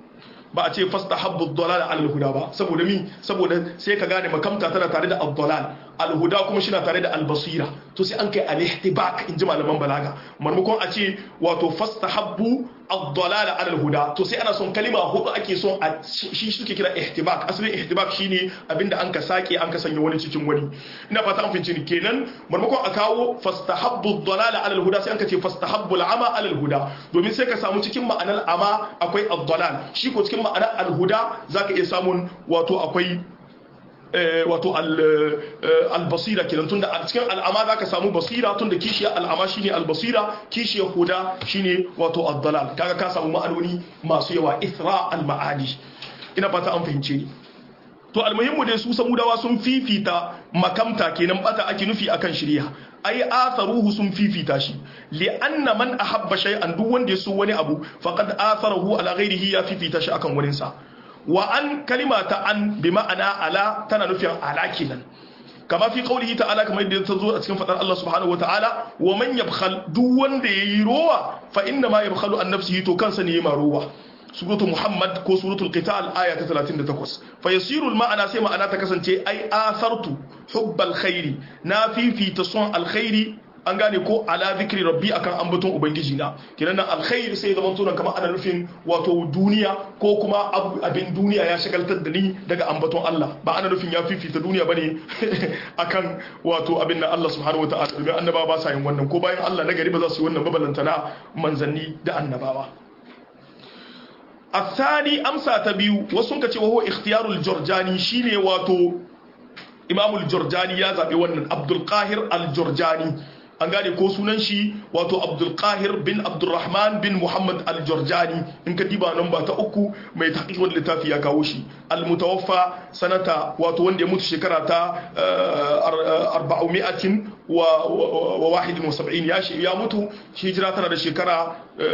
ba a ce fastahabbu dalal al huda ba saboda mi saboda sai ka gane makamta tana tare da ad-dalal al-huda kuma shi na tare da al-basira to sai an kai al-ihtibak in ji malaman balaga marmakon a ce wato fastahabbu ad-dalala ala al-huda to sai ana son kalima hudu ake son a shi suke kira ihtibak asalin ihtibak shine abinda an ka sake an ka sanya wani cikin wani ina fata an fince ni kenan marmakon a kawo fastahabbu ad-dalala ala al-huda sai an ka ce fastahabbu al-ama ala al-huda domin sai ka samu cikin ma'anar ama akwai ad-dalal shi ko cikin ma'anar al-huda zaka iya samun wato akwai wato albasira kenan tunda a cikin al'ama za ka samu basira tunda kishiyar al'ama shine albasira kishiyar huda shine wato addalal kaga ka samu ma'anoni masu yawa isra al-ma'ani ina fata an fahimce ni to almuhimmu dai su samudawa sun fifita makamta kenan bata ake nufi akan shirya ai atharuhu sun fifita shi li anna man ahabba shay'an duk wanda ya so wani abu faqad atharahu ala ghairihi ya fifita shi akan wurin sa wa an kalima ta an bi ma'ana ala tana nufin ala kenan kama fi qaulihi ta'ala kamar yadda ta zo a cikin fadar Allah subhanahu wata'ala wa man yabkhal duk wanda yayi rowa fa inna ma yabkhalu an nafsihi to kansa ne yayi rowa suratu muhammad ko suratul qital aya ta 38 fa yasiru ma'ana sai ma'ana ta kasance ai asartu hubbal khairi na fifita son alkhairi an gane ko ala zikri rabbi akan ambaton ubangiji na kinan nan alkhairi sai zaman tunan kamar ana nufin wato duniya ko kuma abin duniya ya shagaltar da ni daga ambaton Allah ba ana nufin ya fifita duniya bane akan wato abin nan Allah subhanahu wataala domin annabawa ba sa yin wannan ko bayan Allah na gari ba za su yi wannan babalantana manzanni da annabawa الثاني أمسى تبيو وسنك وهو اختيار الجرجاني شيني واتو إمام الجرجاني يا زابي ونن عبد القاهر الجرجاني an gane ko sunan shi wato abdulkahir bin abdulrahman bin muhammad aljorjani in ka diba nan ba ta uku mai taƙiƙon littafi ya kawo shi almutawaffa sanata wato wanda ya mutu shekara ta arba'umi'atin wa wahidin wa saba'in ya ya mutu hijira tana da shekara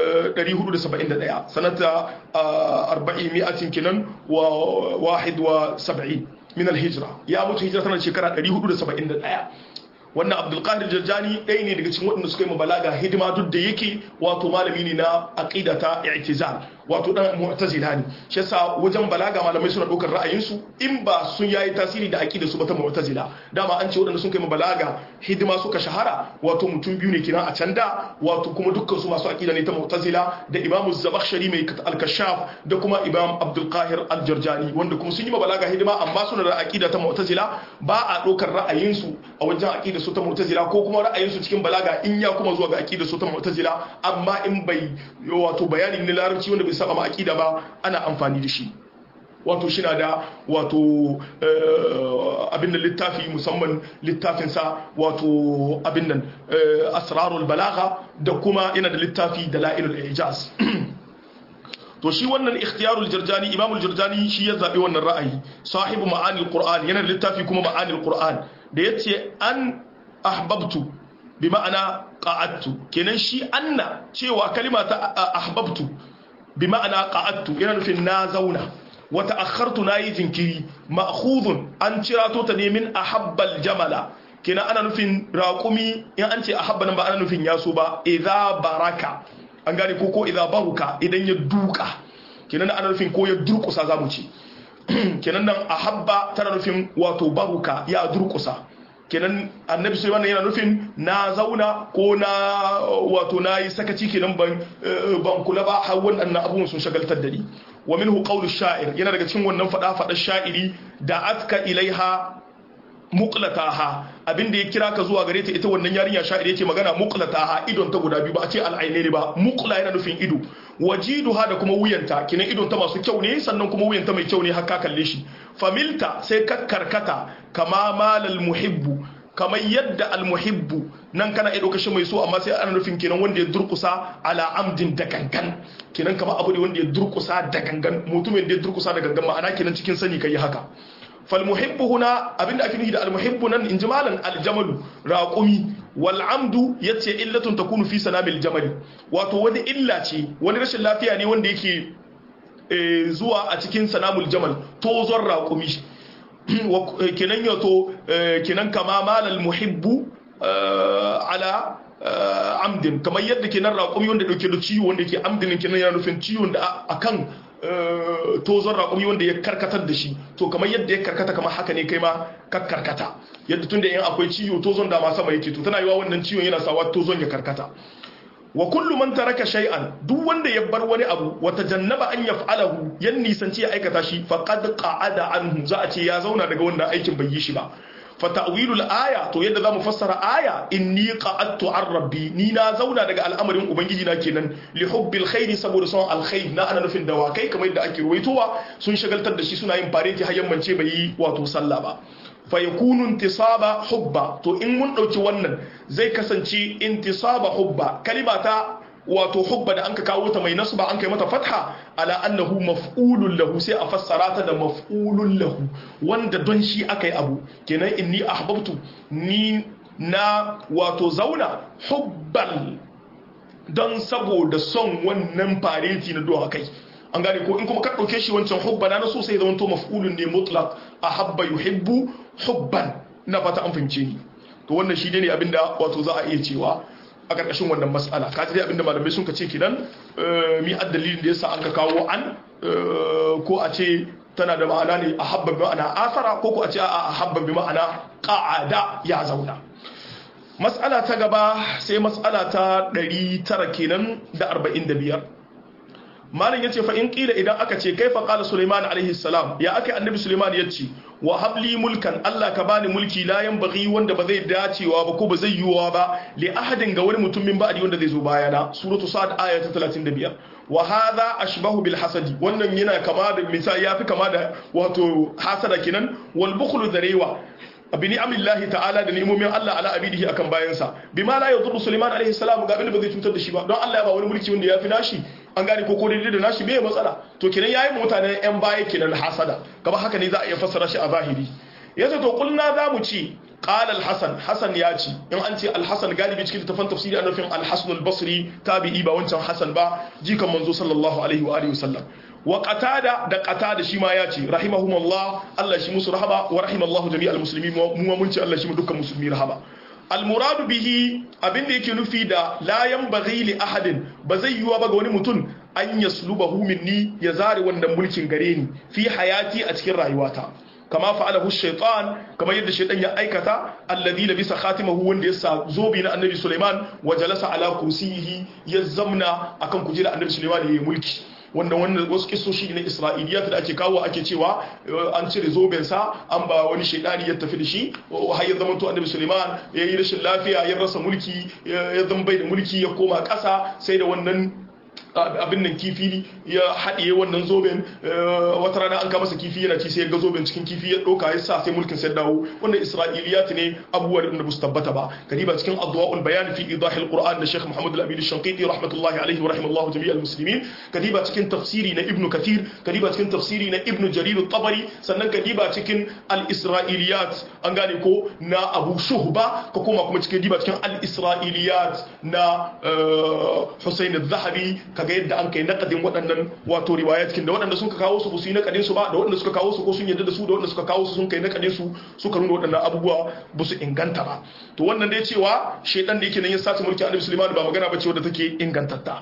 471 sanata arba'umi'atin kinan wa wahid wa saba'in min alhijra ya mutu hijira tana da shekara 471 wannan abdulkadir jarjani ɗaya ne daga cikin waɗanda suka yi mabalaga hidima duk da yake wato malami ne na aqida ta i'tizal wato dan mu'tazila ne shi yasa wajen balaga malamai suna ɗaukar ra'ayinsu in ba sun yayi tasiri da aqida su ba ta mu'tazila dama an ce waɗanda sun kai mabalaga hidima suka shahara wato mutum biyu ne kina a can da wato kuma dukkan su masu aqida ne ta mu'tazila da imamu zabakhshari mai al-kashaf da kuma imam abdul qahir al-jarjani wanda kuma sun yi mabalaga hidima amma suna da aqida ta mu'tazila ba a ɗaukar ra'ayinsu a wajen aqida su ta mu'tazila ko kuma ra'ayinsu cikin balaga in ya kuma zuwa ga aqida su ta mu'tazila amma in bai wato bayani ne larabci wanda bai saba ma aqida ba ana amfani da shi wato shi na da wato abin da littafi musamman littafinsa wato abin nan asrarul balagha da kuma yana da littafi da la'ilul ijaz to shi wannan ikhtiyarul jarjani imamul jarjani shi ya zabi wannan ra'ayi sahibu ma'anil qur'an yana da littafi kuma ma'anil qur'an da yace an ahbabtu bi ma'ana qa'adtu kenan shi anna cewa kalima ta ahbabtu bi ma'ana qa'adtu yana nufin na zauna wa ta'akhartu nayi jinkiri ma'khudun an cirato ta ne min ahabbal jamala kenan ana nufin raqumi in an ce ahabba nan ba ana nufin yaso ba idza baraka an gane ko ko idza baruka idan ya duka kenan ana nufin ko ya durkusa zamu ce kenan nan ahabba tana nufin wato baruka ya durkusa kenan annabi sai wannan yana nufin na zauna ko na wato na yi sakaci kenan ban ban kula ba har wannan abubuwan sun shagaltar da ni wa minhu qawlu sha'ir yana daga cikin wannan fada fada sha'iri da atka ilaiha muqlataha abinda ya kira ka zuwa gare ta ita wannan yarinya sha'iri yake magana muqlataha idon ta guda biyu ba a ce al'ainaini ba muqla yana nufin ido wajiduha da kuma wuyanta kinan idon ta masu kyau ne sannan kuma wuyanta mai kyau ne har ka kalle shi familta sai ka karkata kama malal muhibbu kamar yadda almuhibbu nan kana iya ɗauka shi mai so amma sai ana nufin kenan wanda ya durkusa ala amdin da gangan kenan kamar abu ne wanda ya durkusa da gangan mutumin da ya durkusa da gangan ma'ana kenan cikin sani kai haka falmuhibbu huna abinda ake nufi da almuhibbu nan in jimalan aljamalu raqumi wal amdu yace illatun takunu fi sanamil jamali wato wani illa ce wani rashin lafiya ne wanda yake zuwa a cikin sanamul jamal tozon raqumi kenan yato kenan kama malal muhibbu ala amdin kamar yadda kenan raqumi wanda dauke da ciwo wanda yake amdin kenan yana nufin ciwon da akan tozon raƙumi wanda ya karkatar da shi to kamar yadda ya karkata kamar haka ne kai ma ka karkata yadda tun da yan akwai ciwo tozon da ma sama yake to tana yiwa wannan ciwon yana sawa tozon ya karkata wa kullu man taraka shay'an duk wanda ya bar wani abu wa tajannaba an yaf'alahu yan nisanci ya aikata shi faqad qa'ada anhu za a ce ya zauna daga wanda aikin bai yi shi ba fa ta'wilul aya to yadda zamu fassara aya inni qa'adtu an rabbi ni na zauna daga al'amarin ubangiji na kenan li hubbil khairi saboda son alkhair na ana nufin dawakai kamar yadda ake ruwaitowa sun shagaltar da shi suna yin fareti har yammance bai yi wato sallah ba fa yakunu intisaba hubba to in mun dauki wannan zai kasance intisaba hubba kalima ta wato hubba da anka kawo ta mai nasba an kai mata fatha ala annahu maf'ulun lahu sai a fassara ta da maf'ulun lahu wanda don shi akai abu kenan inni ahbabtu ni na wato zauna hubbal don saboda son wannan fareti na doha kai an gane ko in kuma ka ɗauke shi wancan hubba na so sai zama to maf'ulun ne mutlaq ahabba yuhibbu hubban na fata an fahimce ni to wannan shi ne abinda wato za a iya cewa a ƙarƙashin wannan matsala ka dai abinda malamai sun ka ce kidan mi dalilin da yasa an ka kawo an ko a ce tana da ma'ana ne a habba bi ma'ana asara ko ko a ce a habba bi ma'ana qa'ada ya zauna matsala ta gaba sai matsala ta 900 kenan da 45 malam yace fa in qila idan aka ce kaifa qala sulaiman alaihi salam ya aka annabi sulaiman yace wa habli mulkan Allah ka bani mulki la yanbaghi wanda ba zai dacewa ba ko ba zai yiwuwa ba li ahadin ga wani mutum min ba'di wanda zai zo bayana suratu sad aya ta 35 wa hadha ashbahu bil hasadi wannan yana kama da misali yafi kama da wato hasada kenan wal bukhlu darewa bi ni'amillahi ta'ala da ni'imomin Allah ala abidihi akan bayansa bima la yadurru Sulaiman alaihi salam ga abin da ba zai cutar da shi ba don Allah ya ba wani mulki wanda ya fi nashi an gane ko ko daidai da nashi bai matsala to kenan yayi mutane yan baya kenan hasada kaba haka ne za a iya fassara shi a zahiri yace to kulna za mu ci qala al-hasan hasan ya ci in an ce al-hasan galibi cikin tafan tafsiri an nufin al-hasan al-basri tabi'i ba wancan hasan ba jikan manzo sallallahu alaihi wa alihi wasallam wa qatada da qatada shi ma ya ce rahimahumullah Allah shi musu rahama wa rahimallahu jami'al muslimin mu mun ce Allah shi mu dukkan musulmi rahama almuradu bihi abinda yake nufi da la yanbaghi li ahadin ba zai yiwa ba ga wani mutum an yaslubahu minni ya zare wannan mulkin gare ni fi hayati a cikin rayuwata kama fa'alahu shaytan kama yadda shaytan ya aikata alladhi labisa khatimahu wanda ya sa zobi na annabi Sulaiman wa jalasa ala kursiyihi ya zamna akan kujera annabi Sulaiman ya mulki wanda wannan wasu kisoshi na isra'iliyat da ake kawo ake cewa an cire zobensa an ba wani shaidani ya tafi da shi har ya zama to annabi suleiman ya yi rashin lafiya ya rasa mulki ya zama bai da mulki ya koma ƙasa sai da wannan abin nan kifi ya haɗiye wannan zoben wata rana an kama masa kifi yana ci sai ya ga zoben cikin kifi ya ɗauka ya sa sai mulkin sai dawo wannan isra'iliyat ne abubuwa da ba su tabbata ba kadiba cikin adwa'ul bayan fi idahil qur'an da sheikh muhammad al-amin shanqiti rahmatullahi alaihi wa rahimallahu jami'al muslimin kadiba cikin tafsiri na ibnu kathir kadiba cikin tafsiri na ibnu jarir at-tabari sannan kadiba cikin al-isra'iliyat an gane ko na abu shuhba ka koma kuma cikin diba cikin al-isra'iliyat na husayn az-zahabi kaga yadda an kai nakadin waɗannan wato riwayat kin da waɗanda sun ka kawo su su yi nakadin su ba da waɗanda suka kawo su ko sun yadda da su da waɗanda suka kawo su sun kai nakadin su suka nuna waɗannan abubuwa ba su inganta ba to wannan dai cewa shedan da yake nan ya sace mulki annabi Sulaiman ba magana ba ce wadda take ingantatta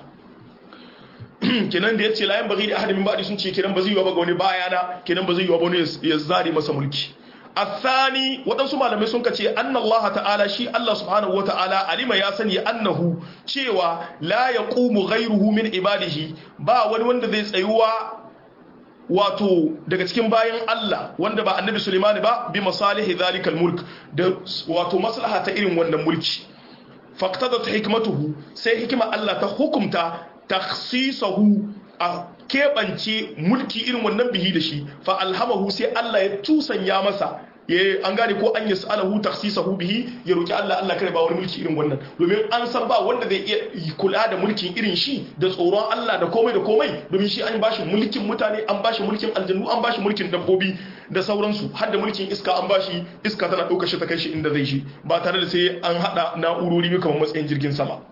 kenan da yace la yan bagi da ahadin min ba'di sun ce kenan ba zai yi ba ga wani bayana kenan ba zai yi ba wani ya zare masa mulki الثاني waɗansu malamai sun kace anna Allah ta'ala shi Allah subhanahu wata'ala alima ya sani annahu cewa la yaqumu ghayruhu min ibadihi ba wani wanda zai tsayuwa wato daga cikin bayan Allah wanda ba annabi Sulaiman ba bi masalihi zalikal mulk da wato maslaha ta irin wannan mulki faqtadat hikmatuhu sai hikima Allah ta hukumta takhsisahu a keɓance mulki irin wannan bihi da shi fa alhamahu sai Allah ya tusanya masa ya an gane ko an yas'alahu takhsisahu bihi ya roki Allah Allah kare ba wani mulki irin wannan domin an san ba wanda zai iya kula da mulkin irin shi da tsoron Allah da komai da komai domin shi an bashi mulkin mutane an bashi mulkin aljannu an bashi mulkin dabbobi da sauransu har da mulkin iska an bashi iska tana ɗaukar shi ta kai shi inda zai shi ba tare da sai an haɗa na'urori kamar matsayin jirgin sama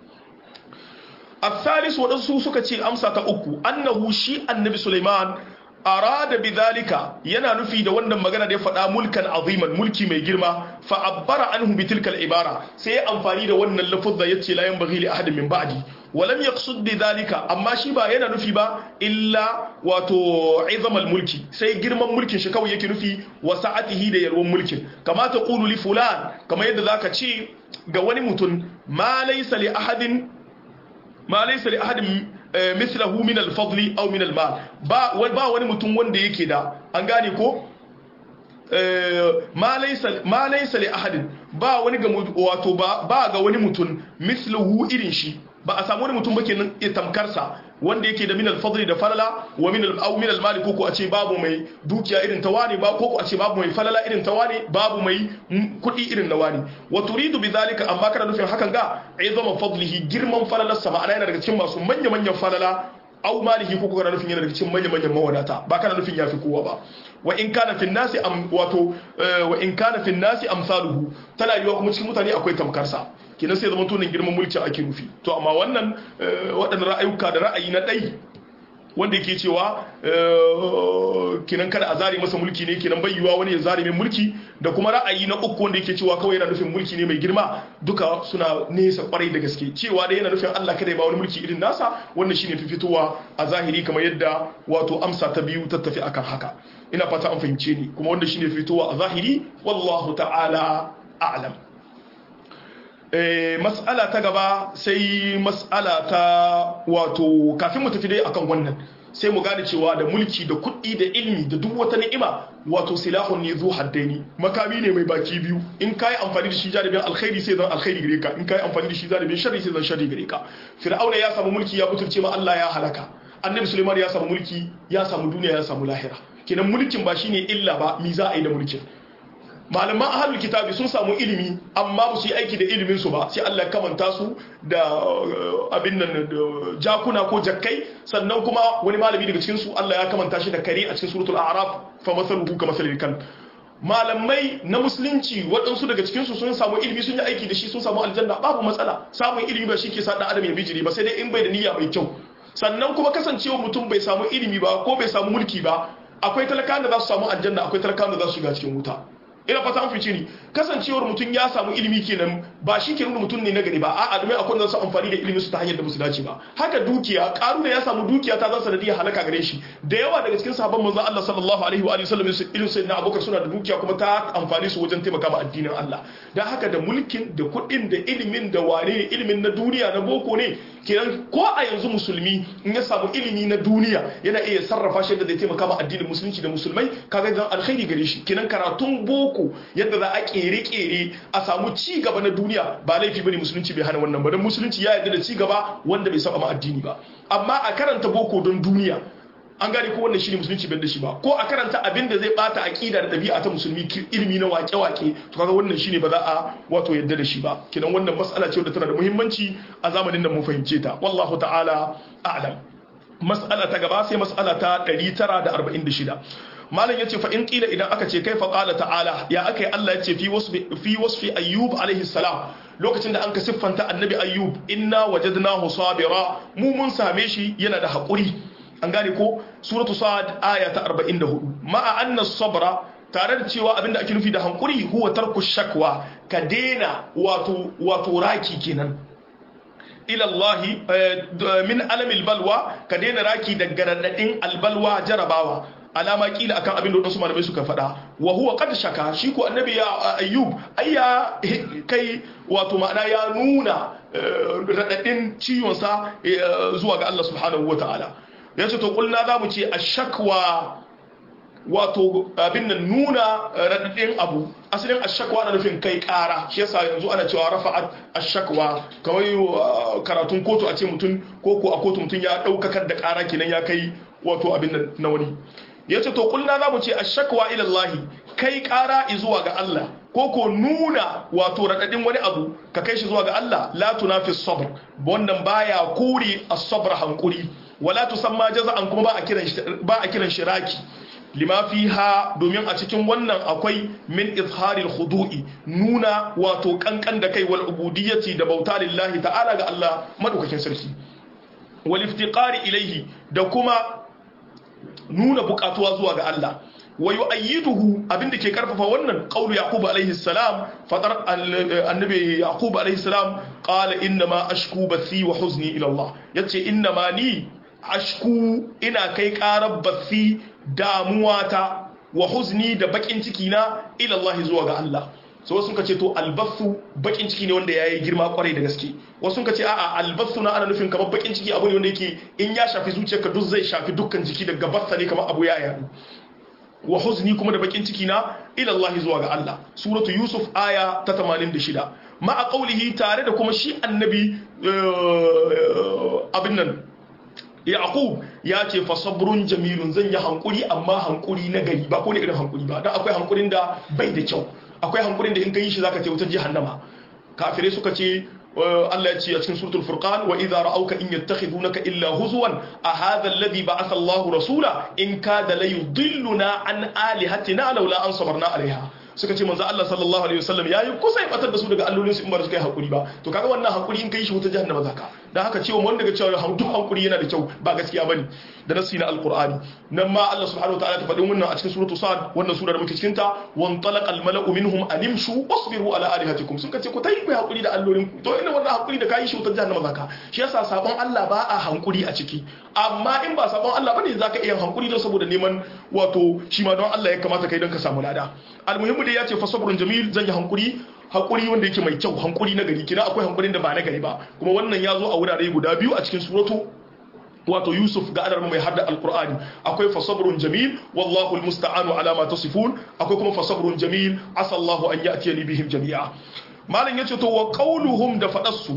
الثالث waɗansu suka ce amsa ta uku annahu shi annabi Sulaiman arada bidhalika yana nufi da wannan magana da ya faɗa mulkan aziman mulki mai girma fa abbara anhu bi tilkal ibara sai ya amfani da wannan lafuzza yace la yanbaghi li ahadin min ba'di wa lam yaqsud bidhalika amma shi ba yana nufi ba illa wato izamal mulki sai girman mulkin shi kawai yake nufi wa sa'atihi da yalwan mulkin kama ta qulu li fulan kama yadda zaka ce ga wani mutum ma laysa li ahadin ma laysa li ahadin mislahu min al-fadli aw min al-mal ba ba wani mutum wanda yake da an gane ko ma laysa li ahadin ba wani ga wato ba ba ga wani mutum misluhu irin shi ba a samu wani mutum ba kenan tamkarsa wanda yake da minal fadli da falala wa minal aw minal mali ko a ce babu mai dukiya irin ta wani ba ko a ce babu mai falala irin ta wani babu mai kudi irin na wani wa turidu bidhalika amma kana nufin hakan ga izama fadlihi girman falalarsa ma'ana yana daga cikin masu manya manyan falala aw malihi ko kana nufin yana daga cikin manya manyan mawadata ba kana nufin yafi kowa ba wa in kana fi nasi am wato wa in kana fi nasi amsaluhu tana yiwa kuma cikin mutane akwai tamkarsa kenan sai zama tunin girman mulki ake nufi to amma wannan waɗannan ra'ayuka da ra'ayi na ɗai wanda yake cewa kinan kada a zare masa mulki ne kinan bai yiwa wani ya zare mai mulki da kuma ra'ayi na uku wanda yake cewa kawai yana nufin mulki ne mai girma duka suna nesa kwarai da gaske cewa dai yana nufin Allah kada ya ba wani mulki irin nasa wannan shine fi fitowa a zahiri kamar yadda wato amsa ta biyu ta tafi akan haka ina fata an fahimce ni kuma wanda shine fitowa a zahiri wallahu ta'ala a'lam mas'ala ta gaba sai mas'ala ta wato kafin mu tafi dai akan wannan sai mu gane cewa da mulki da kuɗi da ilmi da duk wata ni'ima wato silahun ne zu haddaini makami ne mai baki biyu in kai amfani da shi jaribin alkhairi sai zan alkhairi gare ka in kai amfani da shi jaribin sharri sai zan sharri gare ka fir'auna ya samu mulki ya butulce ma Allah ya halaka annabi Sulaiman ya samu mulki ya samu duniya ya samu lahira kenan mulkin ba shine illa ba mi za a yi da mulkin malaman ahalul kitabi sun samu ilimi amma ba su yi aiki da ilimin su ba sai Allah kamanta su da abin nan jakuna ko jakkai sannan kuma wani malami daga cikin su Allah ya kamanta shi da kare a cikin suratul a'raf fa masaluhu ka masalil kan malamai na musulunci waɗansu daga cikin su sun samu ilimi sun yi aiki da shi sun samu aljanna babu matsala samun ilimi ba shi ke sa dan adam ya bijiri ba sai dai in bai da niyya mai kyau sannan kuma kasancewa mutum bai samu ilimi ba ko bai samu mulki ba akwai talakawan da za su samu aljanna akwai talakawan da za su shiga cikin wuta ina fata an fice ni kasancewar mutum ya samu ilimi kenan ba shi ke nuna mutum ne na gari ba a'a domin akwai da su amfani da ilimin su ta hanyar da musu dace ba haka dukiya karu da ya samu dukiya ta zan sanadiyar halaka gare shi da yawa daga cikin sahabban manzon Allah sallallahu alaihi wa sallam irin sai na abubakar suna da dukiya kuma ta amfani su wajen taimaka ma addinin Allah dan haka da mulkin da kuɗin da ilimin da wane ne ilimin na duniya na boko ne kenan ko a yanzu musulmi in ya samu ilimi na duniya yana iya sarrafa shi da zai taimaka ma addinin musulunci da musulmai kaga dan alkhairi gare shi kenan karatun boko yadda za a kere-kere a samu ci gaba na duniya ba laifi bane musulunci bai hana wannan ba don musulunci ya yarda da ci gaba wanda bai saba ma addini ba amma a karanta boko don duniya an gane ko wannan shine musulunci bai da shi ba ko a karanta abin da zai bata aqida da dabi'a ta musulmi ilimi na wake-wake to kaga wannan shine ba za a wato yarda da shi ba kidan wannan mas'ala ce wadda tana da muhimmanci a zamanin nan mu fahimce ta wallahu ta'ala a'lam mas'ala ta gaba sai mas'ala ta 946 malam yace fa in qila idan aka ce kai fa qala ta'ala ya akai Allah yace fi wasfi fi wasfi ayyub alaihi salam lokacin da an ka siffanta annabi ayyub inna wajadnahu sabira mu mun same shi yana da hakuri an gane ko suratu sad aya ta 44 ma'a anna sabra tare da cewa abinda ake nufi da hankuri huwa tarku shakwa ka dena wato wato raki kenan ila Allah min alamil balwa ka dena raki daga radadin albalwa jarabawa alama kila akan abin da wadansu malamai suka faɗa wa huwa qad shaka shi ko annabi ya ayyub ayya kai wato ma'ana ya nuna radadin ciwon sa zuwa ga Allah subhanahu wataala yace to kulna zamu ce ashakwa wato abin nan nuna radadin abu asalin ashakwa na nufin kai kara shi yasa yanzu ana cewa rafa'at ashakwa kamar karatun kotu a ce mutum ko ko a kotu mutum ya daukakar da kara kenan ya kai wato abin nan na wani yace to kulna zamu ce ashakwa ila Allah kai kara zuwa ga Allah ko ko nuna wato radadin wani abu ka kai shi zuwa ga Allah la tunafi sabr wannan baya kuri as-sabr hankuri wala tusamma jaza'an kuma ba a kiran ba a kiran shiraki lima fiha domin a cikin wannan akwai min izharil khudu'i nuna wato kankan da kai wal ubudiyyati da bauta lillahi ta'ala ga Allah madaukakin sarki wal iftiqari ilaihi da kuma nuna bukatuwa zuwa ga Allah wa yu'ayyiduhu abinda ke karfafa wannan qaulu yaqub alaihi salam fadar annabi yaqub alaihi salam qala inna ma ashku bathi wa huzni ila Allah yace inna ma ni ashku ina kai karar bathi damuwata wa huzni da bakin ciki na ila Allah zuwa ga Allah so wasu ka ce to albasu bakin ciki ne wanda yayi girma kwarai da gaske wasu ka ce a'a albasu na ana nufin kamar bakin ciki abu ne wanda yake in ya shafi zuciyarka duk zai shafi dukkan jiki daga bassa ne kamar abu ya yadu wa huzni kuma da bakin ciki na ila Allah zuwa ga Allah suratu yusuf aya ta 86 ma a qaulihi tare da kuma shi annabi abin nan yaqub ya ce fa sabrun jamilun zan yi hankuri amma hankuri na gari ba ko ne irin hankuri ba dan akwai hankurin da bai da kyau akwai hankurin da in kai shi zaka ce wutar jahannama kafirai suka ce Allah ya ce a cikin suratul furqan wa idza ra'awka in yattakhidunaka illa huzwan a hadha alladhi ba'atha Allahu rasula in kada la yudilluna an alihatina laula an sabarna alaiha suka ce manzo Allah sallallahu alaihi wasallam yayi kusa ya batar da su daga allolin su in ba su kai hakuri ba to kaga wannan hakuri in kai shi wuta jahannama zaka dan haka cewa wanda ga cewa duk hakuri yana da kyau ba gaskiya bane da nasi na alqur'ani nan ma Allah subhanahu wataala ta faɗin wannan a cikin suratul sad wannan sura da muke cikin ta wan talaqal mala'u minhum animshu wasbiru ala alihatikum suka ce ku tayi ku hakuri da allolin ku to ina wannan hakuri da kai shi wuta jahannama zaka shi yasa sabon Allah ba a hankuri a ciki amma in ba sabon Allah bane zaka iya hankuri don saboda neman wato shi ma don Allah ya kamata kai don ka samu lada almuhimmu dai ya ce fa sabrun jamil zan yi hankuri hankuri wanda yake mai kyau hankuri na gari kina akwai hankurin da ba na gari ba kuma wannan ya zo a wurare guda biyu a cikin suratu wato yusuf ga adar mai hadda alqur'ani akwai fa sabrun jamil wallahu almusta'anu ala ma tasifun akwai kuma fa sabrun jamil asa Allahu an ya'tiyani bihim jami'a malam yace to wa qawluhum da fadassu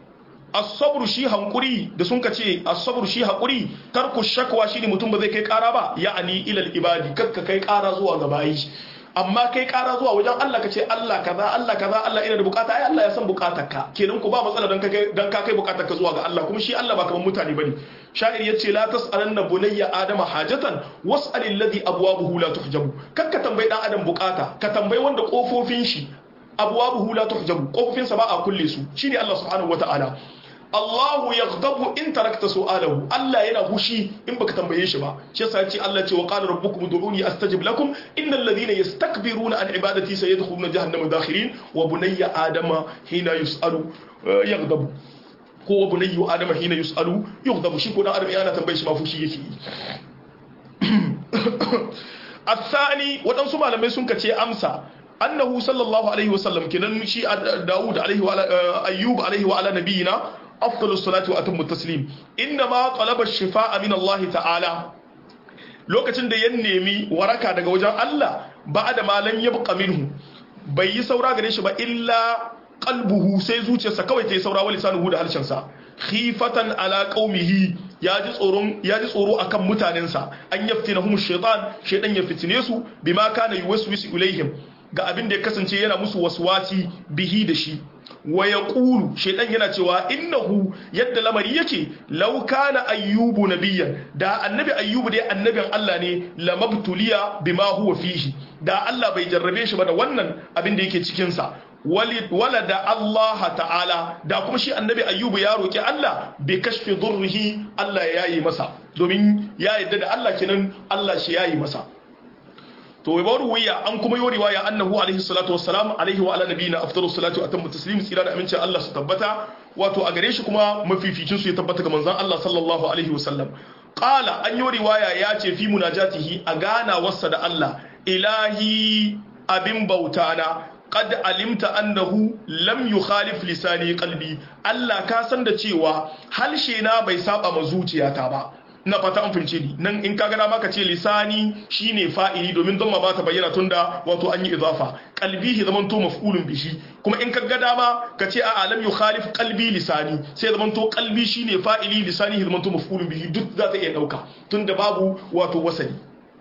as-sabru shi hankuri da sun kace as-sabru shi hakuri tarku shakwa shine mutum ba zai kai kara ba ya'ani ilal ibadi kakka kai kara zuwa ga bayi amma kai kara zuwa wajen Allah kace Allah kaza Allah kaza Allah ina da bukata ai Allah ya san bukatarka kenan ku ba matsala dan kai dan ka kai bukatarka zuwa ga Allah kuma shi Allah ba kaman mutane bane sha'ir yace la tas'alanna bunayya adama hajatan was'al alladhi abwabuhu la tuhjabu kakka tambayi dan adam bukata ka tambayi wanda kofofin shi abwabuhu la tuhjabu kofofin sa ba a kulle su shine Allah subhanahu wataala Allahu yaghdabu in tarakta su'alahu Allah yana hushi in baka tambaye shi ba shi yasa yace Allah ce wa qala rabbukum ud'uni astajib lakum innal ladhina yastakbiruna an ibadati sayadkhuluna jahannama dakhirin wa bunayya adama hina yus'alu yaghdabu ko wa bunayya adama hina yus'alu yaghdabu shi ko dan adam yana tambaye shi ma fushi yake yi الثاني waɗansu malamai sun kace amsa annahu sallallahu alaihi wasallam kenan shi Dawud alaihi wa Ayyub alaihi wa ala nabiyina afdalus salatu wa atammu taslim inna ma talaba shifaa min Allah ta'ala lokacin da ya nemi waraka daga wajen Allah ba'da ma lam yabqa minhu bai yi saura gare shi ba illa qalbuhu sai zuciyarsa kawai ta yi saura wa lisanuhu da harshensa khifatan ala qaumihi ya ji tsoron ya ji tsoro akan mutanensa an yaftinahum shaytan shaytan ya fitine su bima kana yuwaswisu ilaihim ga abin da ya kasance yana musu waswasi bihi da shi wa yaqulu shaytan yana cewa innahu yadda lamari yake law kana ayyubu nabiyyan da annabi ayyubu dai annabin Allah ne lamabtuliya bima huwa fihi da Allah bai jarrabe shi ba da wannan abin da yake cikin sa wala da Allah ta'ala da kuma shi annabi ayyubu ya roki Allah bai kashfi durrihi Allah ya yi masa domin ya yadda da Allah kenan Allah shi ya yi masa to wai bawar wuya an kuma yi riwaya annahu alaihi salatu wassalam alaihi wa ala nabiyina afdalu salatu wa atammu taslim tsira da amincin Allah su tabbata wato a gare shi kuma mafificin su ya tabbata ga manzon Allah sallallahu alaihi wasallam qala an yi riwaya ya ce fi munajatihi a gana wasa da Allah ilahi abin bautana qad alimta annahu lam yukhalif lisani qalbi Allah ka san da cewa halshe na bai saba ma zuciyata ba na fata an fince ni nan in kaga dama ka ce lisani shine fa'ili domin don ma ba ta bayyana tunda wato an yi idafa qalbihi zaman to maf'ulun bihi kuma in kaga dama ka ce a lam yukhalif qalbi lisani sai zaman to qalbi shine fa'ili lisani zaman to maf'ulun bihi duk za ta iya dauka tunda babu wato wasali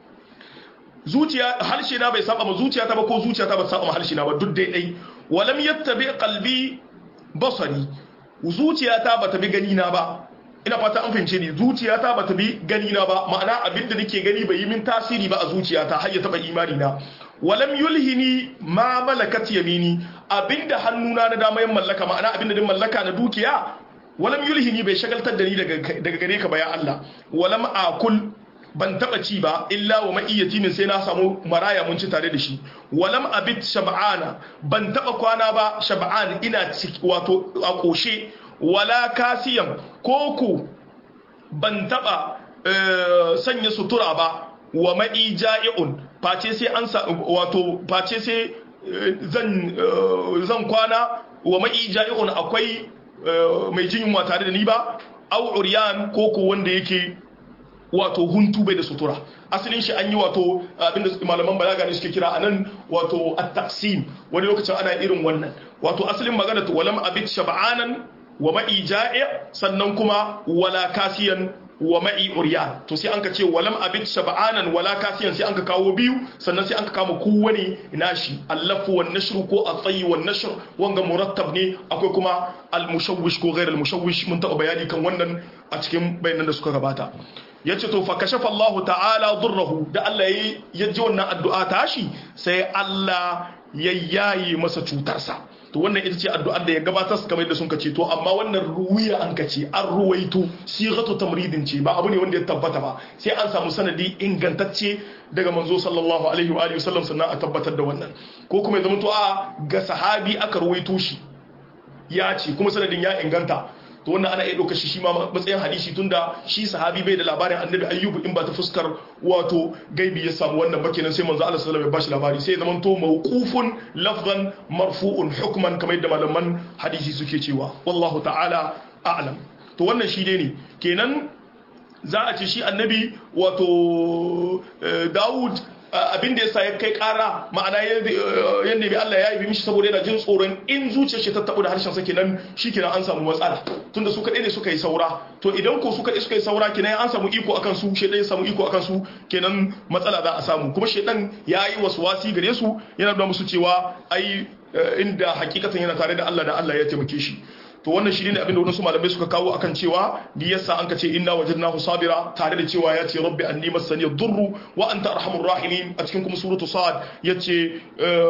zuciya harshe na bai saba ma zuciya ta ba ko zuciya ta ba saba ma harshe na ba duk daidai walam yattabi qalbi basari zuciya ta bata bi gani na ba ina fata an fahimce ni zuciyata ba ta bi gani na ba ma'ana abinda nake gani bai yi min tasiri ba a zuciyata har ya taba imani na walam yulhini ma malakat yamini abinda hannuna na dama yan mallaka ma'ana abinda din mallaka na dukiya walam yulhini bai shagaltar da ni daga daga gare ka ba ya Allah walam akul ban taba ci ba illa wa ma'iyyati min sai na samu maraya mun ci tare da shi walam abit shab'ana ban taba kwana ba shab'an ina wato a koshe wala kasiyan koko ban taba sanya sutura ba wa ma'i ja'i'un face sai an wato face sai zan zan kwana wa ma'i ja'i'un akwai mai jin yunwa tare da ni ba au uryan koko wanda yake wato huntu bai da sutura asalin shi an yi wato abinda malaman balaga ne suke kira anan wato at-taqsim wani lokacin ana irin wannan wato asalin magana to walam abit shab'anan wa ma'i ja'i sannan kuma wala kasiyan wa ma'i uryan to sai an ka ce walam abit shab'anan wala kasiyan sai an ka kawo biyu sannan sai an ka kama kowane nashi allafu wan nashru ko at-tayy wan nashr wanga murattab ne akwai kuma al-mushawwish ko ghayr al-mushawwish mun taɓa bayani kan wannan a cikin bayanan da suka gabata yace to fa kashafa Allah ta'ala durrahu da Allah ya ji wannan addu'a tashi sai Allah ya yayi masa cutarsa to wannan ita ce addu'ar da ya gabatar su kamar yadda sun kace to amma wannan ruwiya an kace an ruwaito sighatu tamridin ce ba abu ne wanda ya tabbata ba sai an samu sanadi ingantacce daga manzo sallallahu alaihi wa alihi wasallam sannan a tabbatar da wannan ko kuma ya zama to a ga sahabi aka ruwaito shi ya ce kuma sanadin ya inganta to wannan ana iya ɗauka shi shi ma matsayin hadisi tunda shi sahabi bai da labarin annabi ayyubu in ba ta fuskar wato gaibi ya samu wannan ba kenan sai manzo Allah sallallahu alaihi wasallam ya bashi labari sai zaman to mawqufun lafzan marfu'un hukman kamar yadda malaman hadisi suke cewa wallahu ta'ala a'lam to wannan shi dai ne kenan za a ce shi annabi wato Dawud abin da yasa ya kai kara ma'ana ya nemi Allah ya yi mishi saboda yana jin tsoron in zuciyar shi ta tabu da harshen sa kenan shikenan an samu matsala tunda su kadai ne suka yi saura to idan ko su kadai suka yi saura kenan an samu iko akan su shedan ya samu iko akan su kenan matsala za a samu kuma shedan ya yi waswasi gare su yana da musu cewa ai inda hakikatan yana tare da Allah da Allah ya taimake shi to wannan shi ne abin da wadansu malamai suka kawo akan cewa bi yasa an ka ce inna wajadnahu sabira tare da cewa ya ce rabbi anni masani durru wa anta arhamur rahimin a cikin kuma suratu sad yace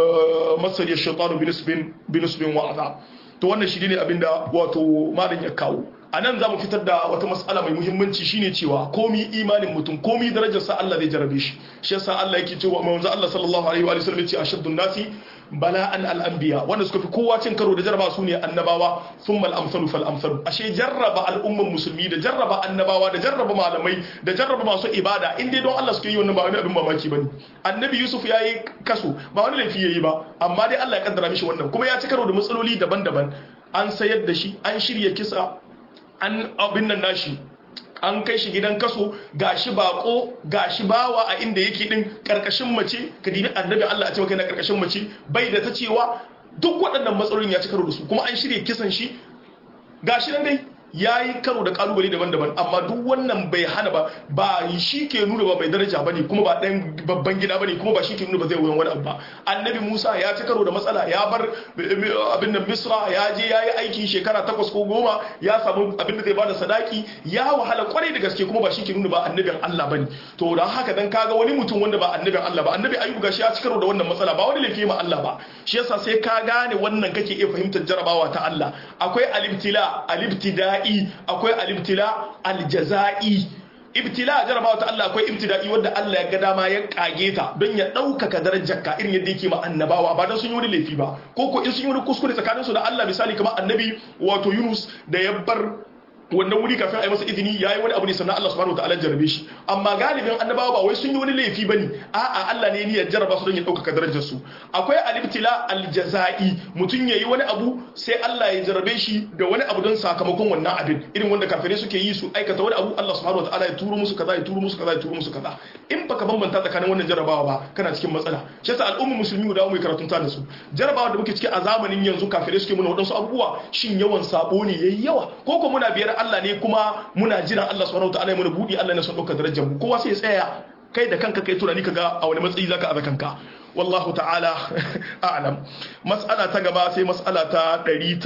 masani ash-shaytanu binisbin binisbin wa azab to wannan shi ne abin da wato malam ya kawo a nan za mu fitar da wata matsala mai muhimmanci shine cewa komi imanin mutum komi darajarsa Allah zai jarabe shi shi yasa Allah yake cewa manzo Allah sallallahu alaihi wa sallam yace ashaddun nasi bala'an al-anbiya wanda suka fi kowa cin karo da jarraba su ne annabawa thumma al-amsalu fal amsalu ashe jarraba al'umman musulmi da jarraba annabawa da jarraba malamai da jarraba masu ibada in dai don Allah suke yi wannan ba wani abin mamaki bane annabi Yusuf yayi kaso ba wani laifi yayi ba amma dai Allah ya kaddara mishi wannan kuma ya ci karo da matsaloli daban-daban an sayar da shi an shirya kisa an abin nan nashi an kai shi gidan kaso gashi bako gashi bawa a inda yake din karkashin mace ka dibi annabi Allah a ce kai na karkashin mace bai da ta cewa duk waɗannan matsalolin ya ci karo da su kuma an shirya kisan shi gashi nan dai ya yi karo da kalubale daban-daban amma duk wannan bai hana ba ba shi ke nuna ba mai daraja ba ne kuma ba ɗan babban gida ba ne kuma ba shi ke nuna ba zai wuyan wani abu ba annabi musa ya ci karo da matsala ya bar abin da misra ya je ya yi aiki shekara takwas ko goma ya samu abin da zai bada sadaki ya wahala kwarai da gaske kuma ba shi ke nuna ba annabin allah ba ne to don haka dan kaga wani mutum wanda ba annabin allah ba annabi ayyubu gashi ya ci karo da wannan matsala ba wani laifi ma allah ba shi yasa sai ka gane wannan kake iya fahimtar jarabawa ta allah akwai alibtila alibtida ibtila'i akwai al-ibtila al-jaza'i ibtila jarabawa ta Allah akwai ibtida'i wanda Allah ya ga dama ya kage ta don ya ɗaukaka darajarka irin yadda yake ma annabawa ba don sun yi wani laifi ba ko ko in sun yi wani kuskure tsakanin su da Allah misali kamar annabi wato Yunus da ya bar wannan wuri kafin a yi masa izini ya yi wani abu ne sannan Allah subhanahu wataala jarabe shi amma galibin annabawa ba wai sun yi wani laifi bane a'a Allah ne ya jarraba su don ya ɗaukaka darajar su akwai al-ibtila al-jaza'i mutum yayi wani abu sai Allah ya jarrabe shi da wani abu don sakamakon wannan abin irin wanda kafirai suke yi su aikata wani abu Allah subhanahu wataala ya turo musu kaza ya turo musu kaza ya turo musu kaza in baka bambanta tsakanin wannan jarrabawa ba kana cikin matsala shi yasa al'ummar musulmi mu dawo mu karatun ta da su jarrabawa da muke ciki a zamanin yanzu kafirai suke muna wadansu abubuwa shin yawan sabo ne yayi yawa ko ko muna biyar Allah ne kuma muna jiran Allah subhanahu wataala ya mana budi Allah ne son dauka darajar mu kowa sai ya tsaya kai da kanka kai tunani kaga a wani matsayi zaka aza kanka wallahu ta'ala a'lam mas'ala ta gaba sai mas'ala ta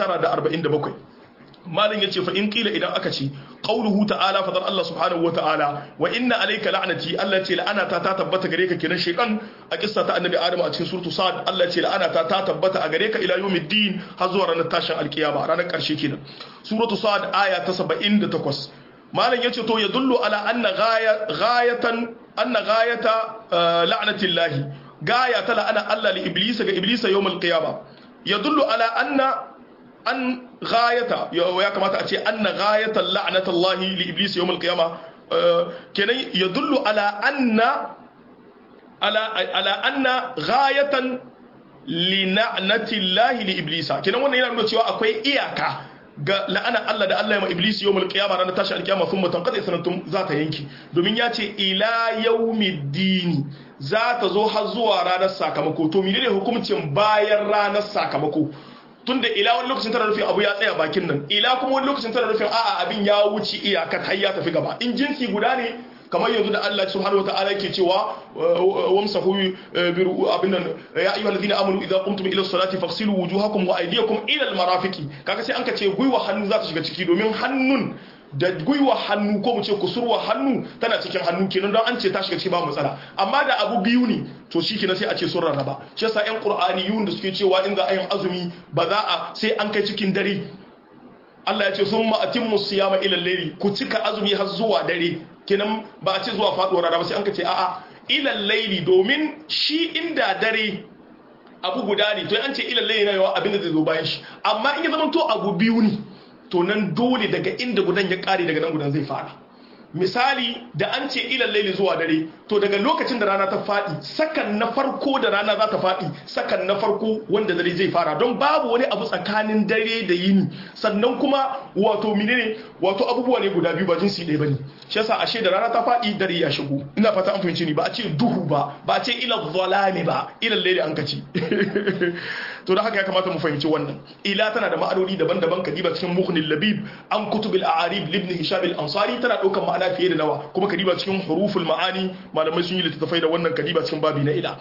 947 malin yace fa in qila idan aka ce qauluhu ta'ala fadar Allah subhanahu wa ta'ala wa inna alayka la'nati Allah ce la'anata ta tabbata gare ka kenan shaytan a kissa ta annabi Adam a cikin suratu Sad Allah ce la'anata ta tabbata a gare ka ila yawmiddin har zuwa ranar tashin alkiyama ranar karshe kenan suratu Sad aya ta 78 malam yace to ya dullu ala anna ghayatan anna ghayata la'natillahi gaya ta la'ana Allah li iblisa ga iblisa yawmal qiyama ya dullu ala anna an ghayata ya kamata a ce anna ghayata la'natullahi li iblis yawm al-qiyama kenan yadullu ala anna ala ala anna ghayatan li la'natillahi li iblisa kenan wannan yana nuna cewa akwai iyaka ga la'ana Allah da Allah ya ma iblis yawmul qiyama ranar tashi alkiyama thumma tanqadi sanatun za ta yanki domin ya ce ila yawmiddin za ta zo har zuwa ranar sakamako to menene hukuncin bayan ranar sakamako tunda ila wani lokacin tana nufin abu ya tsaya bakin nan ila kuma wani lokacin tana nufin a'a abin ya wuce iyakar har ya tafi gaba in jinsi guda ne kamar yanzu da Allah subhanahu wataala yake cewa wamsahu biru abin nan ya ayyuhal ladina amanu idza qumtum ila salati faghsilu wujuhakum wa aydiyakum ila al marafiqi kaga sai an ka ce gwiwa hannu za ta shiga ciki domin hannun da gwiwa hannu ko mu ce kusurwa hannu tana cikin hannu kenan don an ce ta shiga ciki ba matsala amma da abu biyu ne to shi kenan sai a ce sun rarraba shi yasa yan qur'aniyun da suke cewa in za a yin azumi ba za a sai an kai cikin dare Allah ya ce sun ma'atimmu siyama ila layli ku cika azumi har zuwa dare kenan ba a ce zuwa faduwar rana ba sai an ka ce a'a ila layli domin shi inda dare abu guda ne to an ce ila layli na yawa abin da zai zo bayan shi amma in ya zama to abu biyu ne to nan dole daga inda gudan ya kare daga nan gudan zai fara misali da an ce ilal laili zuwa dare to daga lokacin da rana ta faɗi sakan na farko da rana za ta faɗi sakan na farko wanda dare zai fara don babu wani abu tsakanin dare da yini sannan kuma wato menene wato abubuwa ne guda biyu ba jinsi ɗaya bane shi yasa ashe da rana ta faɗi dare ya shigo ina fata an fahimci ni ba a ce duhu ba ba a ce ilal zalami ba ilal laili an kaci to da haka ya kamata mu fahimci wannan ila tana da ma'anoni daban-daban kadiba cikin muhnil labib an kutubil a'arib libni hisham al-ansari tana daukan ma'ana fiye da nawa kuma kadiba cikin huruful ma'ani malamai sun yi littattafai da wannan kadiba cikin babi na ila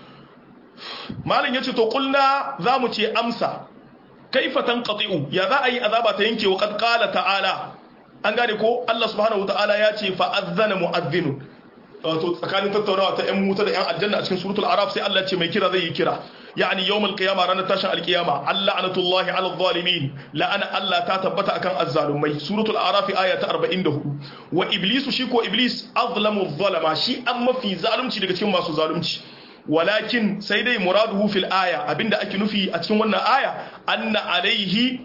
malam yace to kulna zamu ce amsa kaifa tanqati'u ya za a yi azaba ta yanke wa qad qala ta'ala an gane ko Allah subhanahu ta'ala ya ce fa azzana mu'adhdhinun wato tsakanin tattaunawa ta yan wuta da yan aljanna a cikin suratul araf sai Allah ce mai kira zai yi kira yani yawmul qiyama ranar tashin alqiyama Allah anatullahi ala zalimin la'ana Allah ta tabbata akan azzalumai suratul araf aya ta 44 wa iblisu shi ko iblis azlamu zalama shi an mafi zalunci daga cikin masu zalunci walakin sai dai muraduhu fil aya abinda ake nufi a cikin wannan aya anna alaihi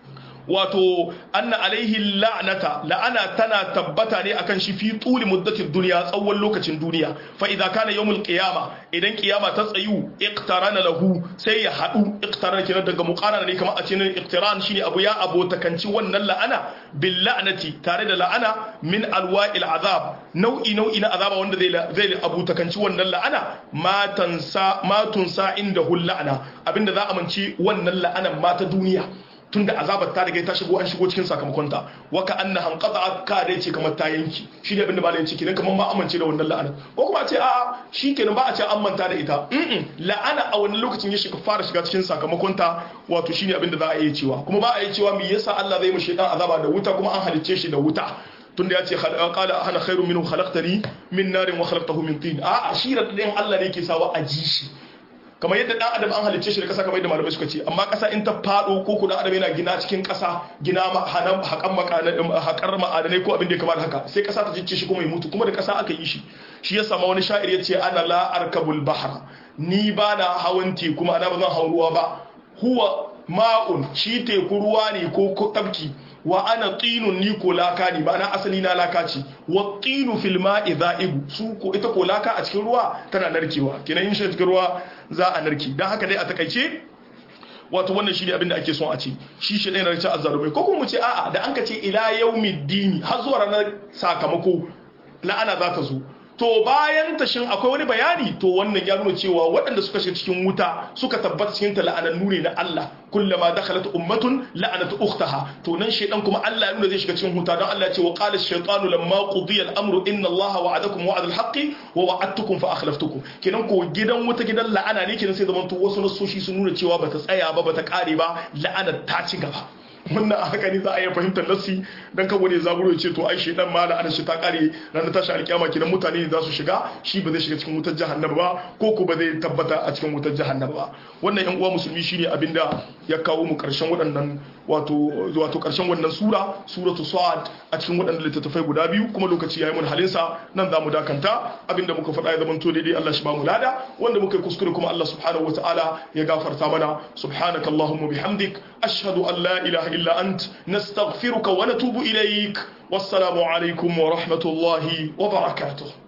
wato anna alaihi la'nata la'ana tana tabbata ne akan shi fi tuli muddatin duniya tsawon lokacin duniya fa idza kana yawmul qiyama idan qiyama ta tsayu iqtarana lahu sai ya hadu iqtarana kenan daga muqarana ne kamar a cikin iqtiran shine abu ya abotakanci wannan la'ana bil la'nati tare da la'ana min alwa'il azab nau'i nau'i na azaba wanda zai zai abotakanci wannan la'ana ma tansa ma tunsa inda hul la'ana abinda za a manci wannan la'anan ma ta duniya tunda azabar ta riga ta shigo an shigo cikin sakamakonta waka anna hanqata ka dai ce kamar ta yanki shi ne abinda malamin ciki ne kamar ma amince da wannan la'ana ko kuma ce a'a shikenan ba a ce an manta da ita la'ana a wannan lokacin ya shiga fara shiga cikin sakamakonta wato shine abinda za a iya cewa kuma ba a iya cewa me yasa Allah zai mu shaitan azaba da wuta kuma an halicce shi da wuta tunda ya ce qala ana khairu minhu khalaqtani min narin wa khalaqtahu min tin a'a shi da Allah ne yake sawa a ji shi kamar yadda dan adam an halicce shi da kasa kamar yadda malamai suka ce amma kasa in ta fado ko kudan adam yana gina cikin kasa gina hanan hakan hakar ma'adanai ko abin da ya kamata haka sai kasa ta jicce shi kuma ya mutu kuma da kasa aka yi shi shi ya sama wani sha'ir ya ce ana la arkabul bahra ni ba na hawan teku ma ana ba zan hau ruwa ba huwa ma'un shi teku ruwa ne ko tabki wa ana tinun ni ko laka ne ba na asali na laka ce wa tinu fil ma'i dha'ibu su ko ita ko laka a cikin ruwa tana narkewa kenan in shi cikin ruwa za a narke dan haka dai a takaice wato wannan shi ne abin da ake son a ce shi shi ɗaya na rikin azzalumai ko kuma mu ce a'a da an ka ce ila yaumiddini har zuwa ranar sakamako la'ana za ta zo to bayan tashin akwai wani bayani to wannan ya nuna cewa waɗanda suka shiga cikin wuta suka tabbata cikin ta la'anannu ne na Allah kullama dakhalat ummatun la'anat ukhtaha to nan shedan kuma Allah ya nuna zai shiga cikin wuta don Allah ya ce wa qala ash-shaytanu lamma qudiya al-amru inna Allah wa'adakum wa'ada al-haqqi wa wa'adtukum fa akhlaftukum kenan ko gidan wuta gidan la'ana ne kenan sai zaman to wasu nasoshi sun nuna cewa bata tsaya ba bata kare ba la'anar ta ci gaba wannan a haka ne za a iya fahimtar nassi dan kan wani zaburo ce to ai shedan ma da shi ta kare ranar tashi alkiyama kidan mutane ne za su shiga shi ba zai shiga cikin wutar jahannama ba ko ko ba zai tabbata a cikin wutar jahannama ba wannan yan uwa musulmi shine abinda ya kawo mu karshen waɗannan wato wato karshen wannan sura suratu sad a cikin waɗannan littattafai guda biyu kuma lokaci yayi mun halin sa nan za mu dakanta abinda muka faɗa ya zamanto daidai Allah shi ba mu lada wanda muka yi kuskure kuma Allah subhanahu wataala ya gafarta mana subhanakallahumma bihamdik ashhadu an la ilaha إلا أنت نستغفرك ونتوب إليك والسلام عليكم ورحمة الله وبركاته